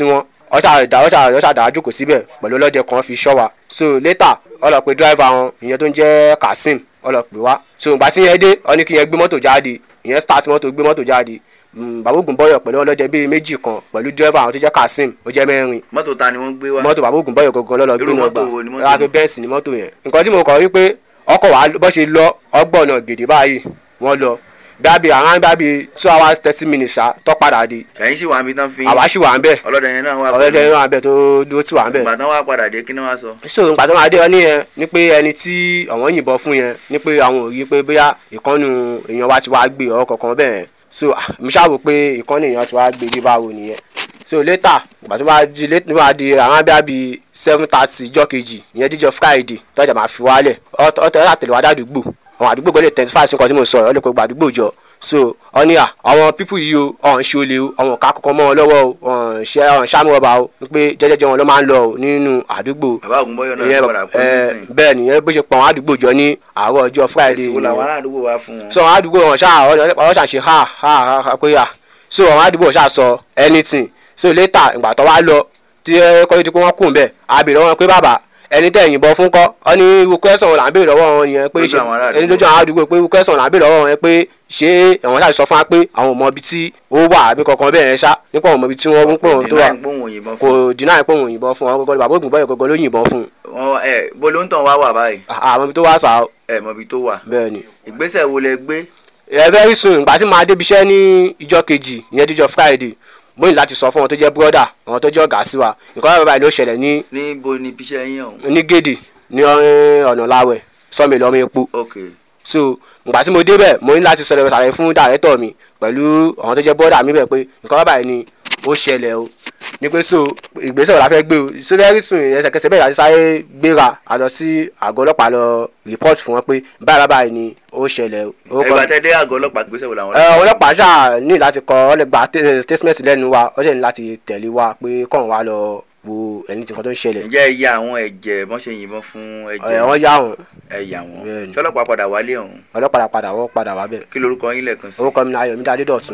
L: ọ̀ṣà dá ọ̀ṣà ọ̀ṣà dá jókòó síbẹ̀ pẹ̀lú ọlọ́dẹ kan fi ṣọ́ wa so later ọlọ́pẹ́ driver wọn ìyẹn tó ń jẹ́ kazeem ọlọ́pẹ́ wa so ìgbà tí yẹn dé ọ ní kí yẹn gbé mọ́tò jáde ìyẹn start mọ́tò gbé mọ́tò jáde Mm, bàbá ògùnbọyọ pẹ̀lú ọlọ́dẹ bíi méjì kan pẹ̀lú driver àwọn tó jẹ́ kazeem ó jẹ́ mẹ́rin
G: mọ́tò ta ni wọ́n gbé wá.
L: mọ́tò bàbá ògùnbọyọ gangan lọ́lọ́ gbé
G: Irú
L: náà
G: mọ́tò wo ni
L: gbà
G: mọ́tò
L: rákẹ́ bẹ́ẹ̀sì ni mọ́tò yẹn nǹkan tí mo kọ̀ wípé ọkọ̀ wa bọ́ ṣe lọ ọgbọ̀nà gèdè báyìí wọ́n lọ bíábi àwọn bíábi two hours thirty minutes ṣá tó padà di
G: ẹ̀yin sì wà níbi tán fi.
L: àwa sì wà ń bẹ̀
G: ọlọ́dẹ yẹn náà wà.
L: ọlọ́dẹ náà wà ń bẹ̀ tó dúró tí wà ń bẹ̀
G: ìgbà tán wà padà dé kí ni wọ́n á sọ.
L: so nígbà tó máa dé ọ ní yẹn ni pé ẹni tí àwọn yìnbọn fún yẹn ni pé àwọn ò rí pé bóyá ìkànnù èèyàn wa ti wá gbé ọ̀rọ̀ kankan bẹ́ẹ̀ so ah, mo ṣáà wò pé ìkànnì èèyàn ti wá gbé bí báwo nìyẹn so later ìgbà tó máa di later máa di àwọn abíyá bíi seven thirty ijọ́ kejì ìyẹn díjọ́ friday tọ́jà máa fi wálẹ̀ ọ̀tọ̀ ọ̀tọ̀ àtẹ̀lé wa dádùgbò àwọn àdúgbò gbọ́dọ̀ twenty five sí nǹkan tí mo sọ ọ́ lè kó gba àdúgbò jọ so ọ ní à àwọn pípù yìí o ọ̀hún ṣe olè o àwọn ká kọ́kọ́ mọ́ wọn lọ́wọ́ o ọ̀hún ṣe ọ̀hún ṣàmú ọba o pé jẹ́jẹ́jẹ́ wọn ló máa ń lọ o nínú àdúgbò
G: bàbá ògùnbọyọ náà
L: ìyẹn
G: ti padà kú
L: ẹ,
G: nísìnyí.
L: bẹ́ẹ̀ nìyẹn bó ṣe pọ̀ àwọn àdúgbò jọ ní àárọ̀ ọjọ́ friday
G: èsì wo làwọn
L: nìyẹn
G: ará àdúgbò wá fún wọn.
L: so àwọn àdúgbò wọn ṣáà ọ̀rọ̀ ṣàṣe ha ha ha ha pé à so àwọn àdúgbò ṣáà sọ anything so later ìgbà tó wá lọ tí ẹ kọ́ ti kó wọ́n kù ń bẹ̀ àbèrè wọn pé bàbá ẹni tẹ̀ yìnbọn fún kọ́ ọ ní irú question là ń béèrè lọ́wọ́ wọn yẹn pé
G: Lójú
L: ṣe
G: àwọn ará
L: ẹni lójú àwọn àdúgbò pé irú question là ń béèrè lọ́wọ́ wọn yẹn pé ṣé àwọn ṣáà sọ fún wa pé àwọn ò mọ ibi tí ó wà àbí kankan bẹ́ẹ̀ yẹn ṣá nípa àwọn ò mọ ibi tí wọ́n ń pè wọ́n tó wà
G: Deny pé òun ò yìnbọn
L: kò
G: fún
L: deny pé òun yìnbọn fún wọn gọgọ bàbá ògùn bọ́yọ̀ gọgọ ló yìnbọn fún
G: wọn ẹ bó ló ń tàn wá wà báyìí.
L: àwọn ibi tó wá sá
G: ẹ mọ ibi tó wà.
L: bẹ́ẹ̀ ni
G: ìgbésẹ̀ wo lẹ gbé.
L: ẹ very soon ìgbà tí màá débi iṣẹ́ ní ìjọ kejì ìyẹn díjọ friday mo ní láti sọ fún wọn tó jẹ́ brother àwọn tó jẹ́ ọ̀gá sí wa nǹkan bàbá yìí ló ṣẹlẹ̀ ní
G: níbo ni ibi iṣẹ́ yín ọ̀hún.
L: ní gèdè ní ọ̀nà láwẹ̀ sọ́mi lọ́mọ epo
G: ok
L: so ìgbà tí mo débẹ̀ mo ní láti sọ̀rọ̀ sàlẹ̀ fún dàrẹ́tọ̀ mi pẹ̀lú àwọn tó jẹ́ brother mi bẹ̀ pé nǹkan bàbá yìí ni ó ṣẹlẹ̀ o ní pé so ìgbésẹ̀ wo la fẹ́ gbé o so very soon ẹsẹ̀kẹsẹ̀ bẹ́ẹ̀ láti sáré gbéra a lọ sí àgọ́ ọlọ́pàá lọ report fún wọn pé báyìí báyìí ni ó ṣẹlẹ̀ o. Ó kọ-
G: ìgbà tẹ dé àgọ́ ọlọ́pàá ìgbésẹ̀ wo làwọn
L: ẹ ọlọ́pàá ṣáà ní láti kọ ọ lè gba te- statement lẹ́nu wa ọ sì ní láti tẹ̀lé wa pé kàn wá lọ wo ẹni tí nǹkan tó ń ṣẹlẹ̀.
G: ǹjẹ́ ẹ ya àwọn ẹ̀jẹ̀ bọ́n ṣe yìnbọn fún ẹ̀jẹ̀
L: ẹ wọ́n yá wọn
G: ẹ yà wọ́n ṣọlọ́pàá padà wálé ọ̀hún
L: ọlọ́pàá padà wọ́n padà wá bẹ̀.
G: kí lorúkọ yín lẹ́ẹ̀kan sí.
L: orúkọ mi ni ayọ̀mídé adédọ̀tun.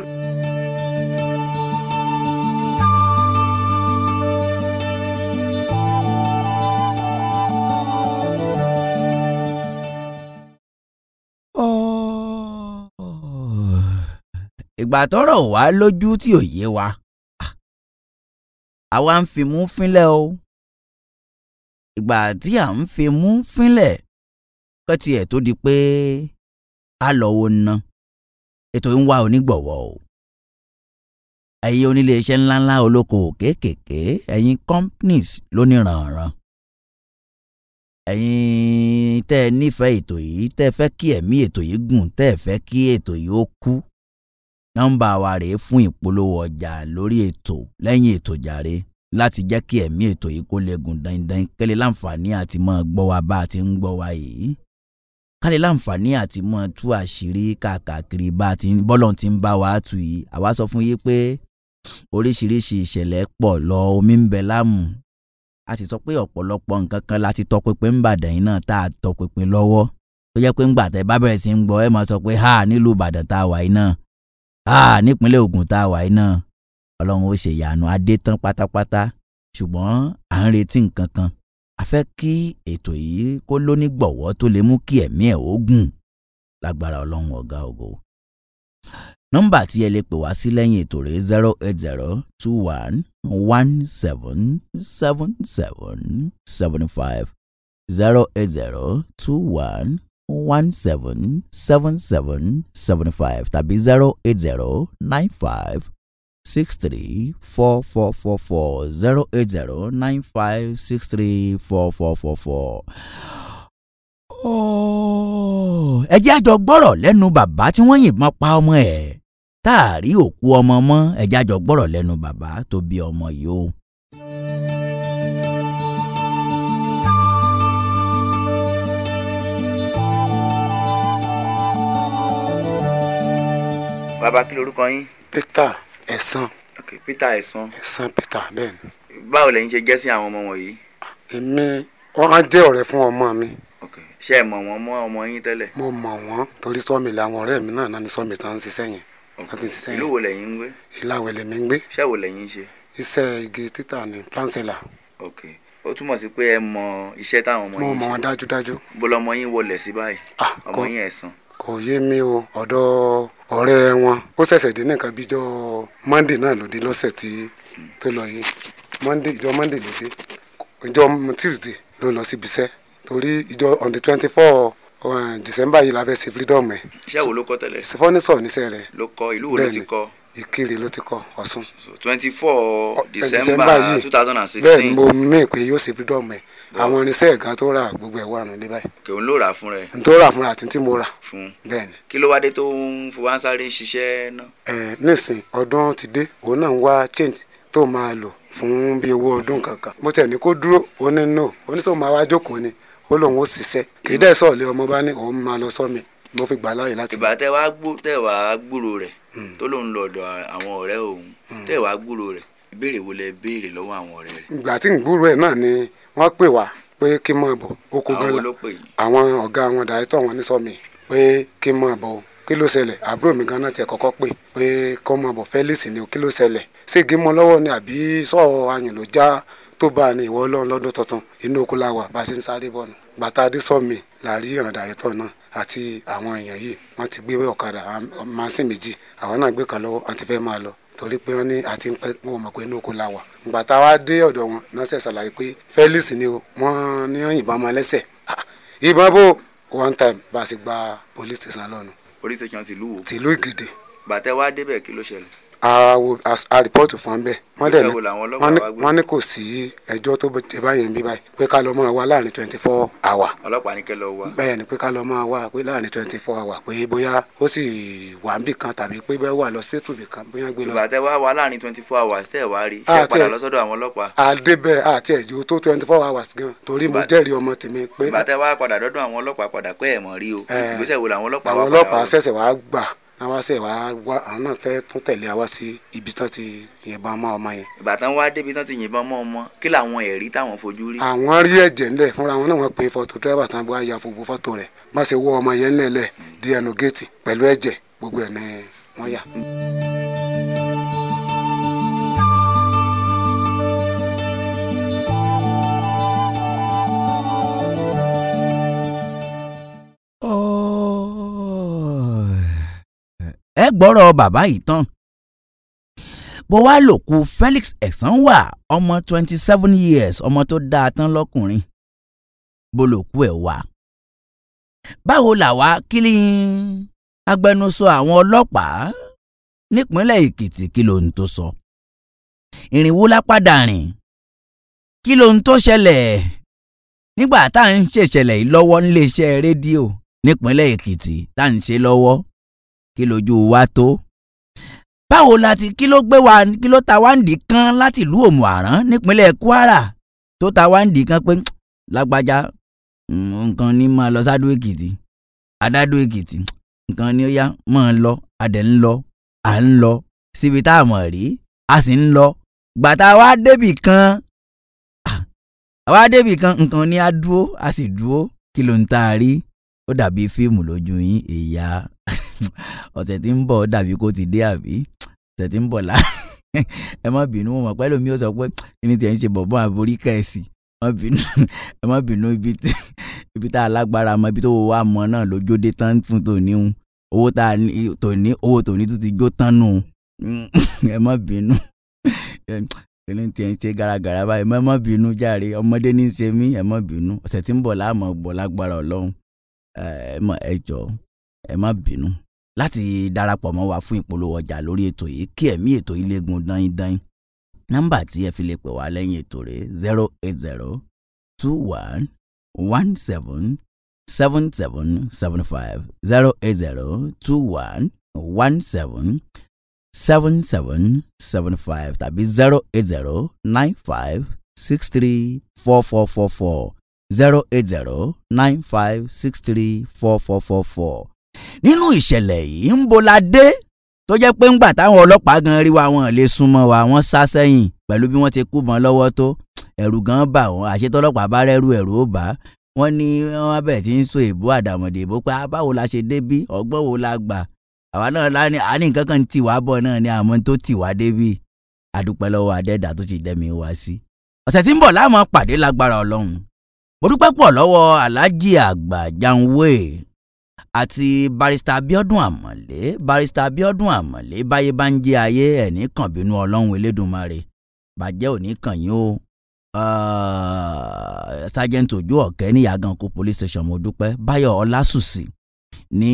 E: ìgbà tọ́rọ̀ wá lójú tí ò yé wa àwa ń fimú fínlẹ̀ o ìgbà tí à ń fimú fínlẹ̀ kọ́tì ẹ̀ tó di pé a lọ wo ná ètò ń wá onígbọ̀wọ́ o ẹ̀yin onílé iṣẹ́ ńláńlá olókoòwò kéékèèké ẹ̀yin companies lóníranran ẹ̀yin tẹ́ ẹ nífẹ̀ẹ́ ètò yìí tẹ́ ẹ fẹ́ kí ẹ̀mí ètò yìí gùn tẹ́ ẹ fẹ́ kí ètò yìí ó kú nọ́mbà wa rèé fún ìpolówó ọjà lórí ètò lẹ́yìn ètò jàre láti jẹ́ kí ẹ̀mí ètò yìí kó lè gùn dandan kẹ́lẹ́ láǹfààní àti mọ́ gbọ́ wa bá a ti ń gbọ́ wa yìí kálẹ̀ láǹfààní àti mọ́ tú àṣírí káàkiri bá a ti ń bọ́lọ̀ ti ń bá wa tù yìí àwa sọ fún yín pé oríṣiríṣi ìṣẹ̀lẹ̀ pọ̀ lọ omi ń bẹ láàmú a sì sọ pé ọ̀pọ̀lọpọ̀ nǹkan kan láti tọpinpin ń bàdàn yìí náà tá a tọpinpin lọ́wọ́ tó jẹ́ pé ńgbà tẹ́ bá bẹ̀rẹ̀ sí ń gbọ́ ẹ máa sọ pé ha nílùú ìbàdàn tá a wà yìí náà ha nípínlẹ̀ Ògùn tá a wà yìí náà ọlọ́run ó ṣe ìyanu adé tán pátápátá ṣùgbọ́n à ń retí nǹkan kan a fẹ́ kí ètò yìí kó lónígbọ̀wọ́ tó lè mú kí ẹ̀mí ẹ̀ ó gùn lágbára ọlọ́run ọ̀gá ògo nọ́mbà tí ẹ lè pè wá sí lẹ́yìn ètò rẹ̀ zero eight zero two one one seven seven seven seven five zero eight zero two one one seven seven seven seven five tàbí zero eight zero nine five six three four four four four zero eight zero nine five six three four four four four. ẹ jẹ́ àjọ gbọ́rọ̀ lẹ́nu bàbá tí wọ́n yìnbọn pa ọmọ ẹ̀ tá a rí òkú ọmọ mọ́ ẹ jẹ́ àjọ gbọ́rọ̀ lẹ́nu bàbá tó bí ọmọ yìí o.
G: bàbá kí lorúkọ yín.
M: peter ẹ̀sán
G: ok peter ẹ̀sán.
M: ẹ̀sán peter bẹ́ẹ̀ ni.
G: báwo lẹ́yìn ṣe jẹ́ sí àwọn ọmọ wọ̀nyí.
M: èmi wọ́n á jẹ́ ọ̀rẹ́ fún ọmọ mi.
G: ṣé ẹ mọ̀ wọ́n mọ́ ọmọ yín tẹ́lẹ̀.
M: mo mọ̀ wọ́n torí sọ́ọ̀mì làwọn ọ̀rẹ́ mi náà náà ní sọ́ọ̀mì tá à ń ṣiṣẹ́ yẹn. tá ti ń ṣiṣẹ́ yẹn.
G: ìlú wo lẹ́yìn ń gbé.
M: ìlàwẹ̀ lèmi ń gbé.
G: iṣẹ́ wo lẹ́yìn ń ṣe.
M: iṣẹ́ igi títà ní plansela
G: ok ó túmọ̀ sí pé ẹ mọ iṣẹ́ táwọn ọmọ
M: mo
G: yín
M: mọ̀ wọn
G: ṣe
M: dájúdájú
G: bó lọmọ yín wọlé sí báyìí ọmọ
M: kò-
G: yín ẹ̀sán
M: kò yé mi o ọ̀dọ̀ ọ̀rẹ́ wọn ó ṣẹ̀ṣẹ̀ dé nìkan bí ijọ́ monday náà ló dé lọ́sẹ̀ tí tó lọ yìí monday ìjọ monday ló dé ìjọ tuesday ló lọ síbi iṣẹ́ torí ìjọ on the twenty four december yìí la fẹ́ ṣe freedom ẹ̀
G: iṣẹ́ wo ló kọ́ tẹ́lẹ̀
M: fọ́nísọ̀ níṣẹ́ rẹ̀
G: ló kọ́ ìlú wo ló ti
M: Bẹ́ẹ̀ni.
G: kọ́
M: ìkirè ló ti kọ́ ọ̀ṣun
G: twenty four
M: December
G: december
M: yìí.
G: two thousand and
M: bẹ́ẹ̀ ni
G: sixteen
M: mo mí pé yóò ṣe freedom ẹ̀ àwọn irinṣẹ́ ẹ̀gá tó rà gbogbo ẹ̀ wà nílé báyìí
G: kò ń lò rà fún rẹ̀
M: n tó rà fúnra àti tí mo rà
G: fún
M: bẹ́ẹ̀ ni
G: kí ló wá dé tó ń fi wá ń sáré ṣiṣẹ́ náà
M: ẹ nísìn ọdún ti dé òun náà ń wá change tó máa lò fún bí owó ọdún kankan mo tẹ̀ ní kó dúró ó ní no oníṣòwò máa wá jókòó ni ó lóun ó ṣiṣẹ́ kì í dẹ́ sọ̀lẹ̀ ọmọ bá ní òun máa lọ sọ́mi mo fi gbà láàyè láti.
G: ìgbà tẹ wá gbú tẹ wá gbúrò rẹ̀ tó lóun lọ ọ̀dọ̀ àwọn ọ̀rẹ́ òun tẹ wá gbúrò rẹ̀ ìbéèrè wo lẹ béèrè lọ́wọ́ àwọn ọ̀rẹ́ rẹ̀
M: ìgbà tí ń gbúrò ẹ̀ náà ni wọ́n pè wá pé kí n máa bọ̀ ó kó
G: àwọn
M: gan
G: wo
M: la
G: ló pè yín
M: àwọn ọ̀gá àwọn dàrẹ́tọ̀ wọn ní sọ́mi pé kí n máa bọ̀ o kí ló ṣẹlẹ̀ àbúrò mi gan náà tiẹ̀ kọ́kọ́ pè pé kọ́ máa bọ̀ Felix ni o kí ló ṣẹlẹ̀ ṣé igi mọ́ lọ́wọ́ ni àbí sọ́ọ̀ ayùn ló já tó bá a ní ìwọ ọlọ́run lọ́dún tuntun inú oko la wà bá a ṣe ń sáré bọ̀ nù bàtà adé sọ́mi la rí àwọn dàrẹ́tọ̀ náà àti àwọn èèyàn yìí wọ́n ti gbé ọ̀kadà máṣín méjì àwọn náà gbé kan lọ́wọ́ àti fẹ́ máa lọ torí pé wọ́n ní àti ń pẹ́ wọ́n mọ̀ pé inú oko la wà ìgbà tá a wá dé ọ̀dọ̀ wọn náà ṣe ṣàlàyé pé Felix ni o wọ́n ní yìnbọn ọmọ ẹlẹ́sẹ̀ Ah, ìbọn bò one time bá a ṣe gba police station lọ́nu
G: police station tìlú wo
M: tìlú Ìgìdì
G: ìgbà tẹ wá débẹ̀ kí ló ṣẹlẹ̀
M: a wo a- a rìpọ́ọ̀tù fún bẹ́ẹ̀ wọ́n dẹ̀ ní
G: Ìgbésẹ̀ wo làwọn ọlọ́pàá
M: wọ́n ní-
G: wá gbé?
M: wọ́n ní kò sí ẹjọ́ tó bẹ- tẹ báyẹn bí báyìí pé ká lọ máa wá láàrin twenty four hour
G: ọlọ́pàá ní kẹ́ lọ wá
M: bẹ́ẹ̀ ni pé ká lọ máa wá pé láàrin twenty four hour pé bóyá ó sì wà níbì kan tàbí pé bẹ́ẹ̀ wà lọ sí ètò ibì kan bóyá gbé lọ.
G: ìgbà tẹ wá wá láàrin twenty four hours tẹ wá rí
M: Ah,
G: ṣe padà
M: tẹ-
G: lọ sọ́dọ̀ àwọn ọlọ́pàá
M: àdébẹ̀ àti ẹ̀jọ́ tó twenty four hours gan torí mo
G: Ìgbà-
M: jẹ́rìí ọmọ tèmi pé
G: ìgbà tẹ wá padà dọ́dọ̀ àwọn ọlọ́pàá padà pé ẹ̀ mọ̀ rí o
M: Eh,
G: ìgbésẹ̀ wo làwọn ọlọ́pàá
M: àwọn
G: wá padà
M: ọlọ́pàá
G: wá?
M: ṣẹ̀ṣẹ̀ wá gbà náà wá ṣẹ̀ wá wá àwọn náà tẹ́ tún tẹ̀lé wa sí ibi tán ti yìnbọn mọ́ ọmọ yẹn.
G: ìgbà tán wá débi tán ti yìnbọn mọ́ ọmọ kí làwọn ẹ̀rí táwọn fojú rí
M: àwọn rí ẹ̀jẹ̀ ńlẹ̀ fúnra wọn náà wọ́n pe fọ́tò dírẹ́bà tán bá ya gbogbo fọ́tò rẹ̀ má ṣe wọ́ ọmọ yẹn ńlẹ̀lẹ̀ di ẹnu géètì pẹ̀lú ẹ̀jẹ̀ gbogbo ẹ̀ ní wọ́n yà.
E: ẹ gbọ́rọ̀ bàbá yìí tán bó wá lòkù Felix Ẹ̀sánwà ọmọ twenty seven years ọmọ tó dáa tán lọ́kùnrin bó lòkù ẹ̀ wá. báwo làwa kí ni agbẹnusọ àwọn ọlọ́pàá nípínlẹ̀ Èkìtì kí ló ń tó sọ ìrìnwó lápàdà rìn kí ló ń tó ṣẹlẹ̀ nígbà tá à ń ṣèṣẹlẹ̀ yìí lọ́wọ́ níléeṣẹ́ rédíò nípínlẹ̀ Èkìtì tá à ń ṣe lọ́wọ́ kí lójú wa tó. báwo la ti kí ló gbé wa kí ló ta wá ń dì kan láti ìlú òmùàrán nípínlẹ̀ Kwara tó ta wá ń dì kan pé lágbájá mm, nǹkan ní máa lọ sádó Èkìtì adádó Èkìtì nǹkan ní ó yá máa lọ adẹ̀ ń lọ à ń lọ síbi tá a mọ̀ rí a sì ń lọ gbàtà wá débì kan àwa débì kan nǹkan ní a dúró a sì dúró kí ló ń tá a rí ó dàbí fíìmù lójú yín èyà ọ̀sẹ̀ tí ń bọ̀ ó dàbí kó ti dé àbí ọ̀sẹ̀ tí ń bọ̀ lá ẹ má bínú mo mọ̀ pẹ́ lómi ó sọ pé kíni tiẹ̀ ń ṣe bọ̀bọ́n àborí kẹ̀sì má bínú ẹ má bínú ibi tí ibi tá a lágbára mọ ibi tó wo wá mọ náà ló jóde tán fún tòní ń owó tá a ní tòní owó tòní tún ti jó tán nù ẹ má bínú kíni tiẹ̀ ń ṣe gàràgàrà báyìí ẹ má bínú jàre ọmọdé ní í ṣe mí ẹ má bínú ọ̀sẹ̀ tí ń bọ̀ láàmú bọ̀ lágbára ọlọ́run ẹ má ẹ jọ̀ọ́ ẹ má bínú láti darapọ̀ mọ́ wa fún ìpolówó ọjà lórí ètò yìí kí ẹ̀mí ètò yìí léegun dáindáin nọ́mbà tí ẹ fi lè pè wá lẹ́yìn ètò rẹ̀ zero eight zero two one one seven seven seven seven five zero eight zero two one one seven seven seven seven five tàbí zero eight zero nine five six three four four four four zero eight zero nine five six three four four four four nínú ìṣẹ̀lẹ̀ yìí ń bo la dé tó jẹ́ pé ńgbà táwọn ọlọ́pàá gan rí wa wọn lè súnmọ́ wa wọ́n sá sẹ́yìn pẹ̀lú bí wọ́n ti kú mọ́ lọ́wọ́ tó ẹ̀rù gan bà wọ́n àṣetọ́lọ́pàá bá rẹ́rù ẹ̀rù ó bá wọ́n ní wọ́n bẹ̀rẹ̀ sí ń so èbó àdàmọ̀dè èbó pé báwo la ṣe débí ọgbọ́n wo la gbà àwa náà lá ní àní nǹkan kan ti wá bọ̀ náà ni àmọ́ tó ti wá débí adúpẹ́ lọ́wọ́ adẹ́dà tó ti dẹ́mi wá sí. ọ̀sẹ̀ tí ń bọ̀ láàmú pàdé lágbára ọlọ́run mo dúpẹ́ pọ̀ lọ́wọ́ aláàjì àgbà janwe àti barista abiodun àmọ̀lé barista abiodun àmọ̀lé báyé bá ń jẹ́ ayé ẹ̀ ní kàn bínú ọlọ́run elédùnmarè bàjẹ́ òní kàn yín o uh, sergeant ojú ọ̀kẹ́ ní yàgànkó police station mo dúpẹ́ báyọ̀ ọlásùsì ní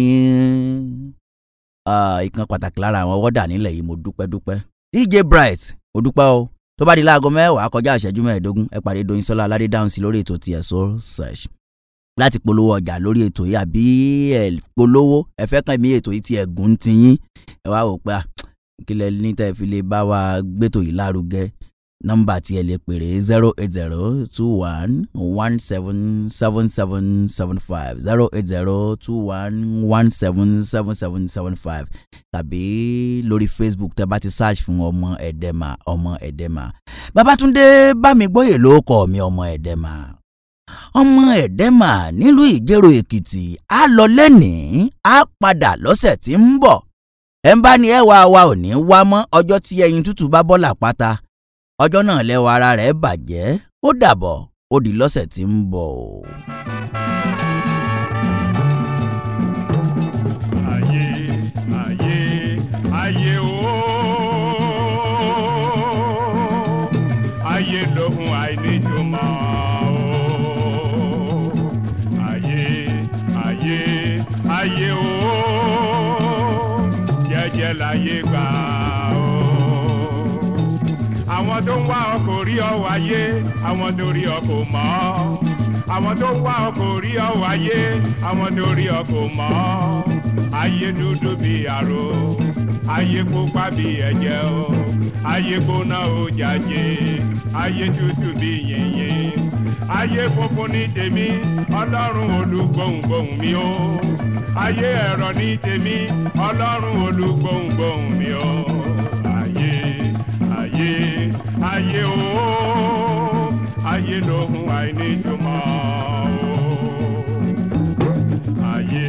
E: ìkan pàtàkì lára àwọn wọ́dà nílẹ̀ yìí mo dúpẹ́ dúpẹ́ dj bright mo dúpẹ́ o tó bá di láago mẹ́wàá kọjá ìṣẹ́jú mẹ́ẹ̀ẹ́dógún ẹ pàdé doyinsola aládé dáhùn sí lórí ètò tiẹ̀ so search láti polówó ọjà lórí ètò yìí àbí ẹ polówó ẹ fẹ́ kàn mí ètò yìí ti ẹ̀gún ti yín ẹ wá wò pé kílẹ̀ ní tẹ́ fi lè bá wa gbétò yìí lárugẹ nọ́mbà tí ẹ lè pèrè zero eight zero two one one seven seven seven seven five zero eight zero two one one seven seven seven seven five tàbí lórí facebook tẹ́ bá ti search fún ọmọ ẹ̀dẹ́mà ọmọ ẹ̀dẹ́mà babatunde bámigbóyè ló kọ́ mi ọmọ ẹ̀dẹ́mà ọmọ ẹ̀dẹ́mà nílùú ìjẹ̀rọ èkìtì á lọ lẹ́nìí á padà lọ́sẹ̀ tí ń bọ̀ ẹ̀ ń bá ní ẹ̀wà wa ò ní wá mọ́ ọjọ́ tí ẹyin tútù bá bọ́ làpáta ọjọ́ náà lẹ́wọ̀ ara rẹ̀ bàjẹ́ ó dàbọ̀ ó di lọ́sẹ̀ tí ń bọ̀ o.
N: ayé ayé ayé o ayé lóhun àìníjùmọ̀ o ayé ayé ayé o jẹ́jẹ́ láyé gbà o àwọn tó ń wá ọ kò rí ọ wáyé àwọn tó rí ọ kò mọ̀ ọ́ àwọn tó ń wá ọ kò rí ọ wáyé àwọn tó rí ọ kò mọ̀ ọ́ ayé dúdú bí àrò ayé pupa bí ẹ̀jẹ̀ o ayé gbóná o jàjé ayé tútù bí yìnyín ayé funfun ní tèmi ọlọ́run olùgbòǹgbòǹ mi o ayé ẹ̀rọ ní tèmi ọlọ́run olùgbòǹgbòǹ mi o ayé ayé ayé o ayé lóhun àìníjùmọ̀ o ayé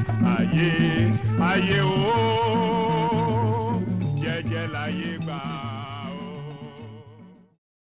N: ayé ayé o jẹ́jẹ́ láyé gbà.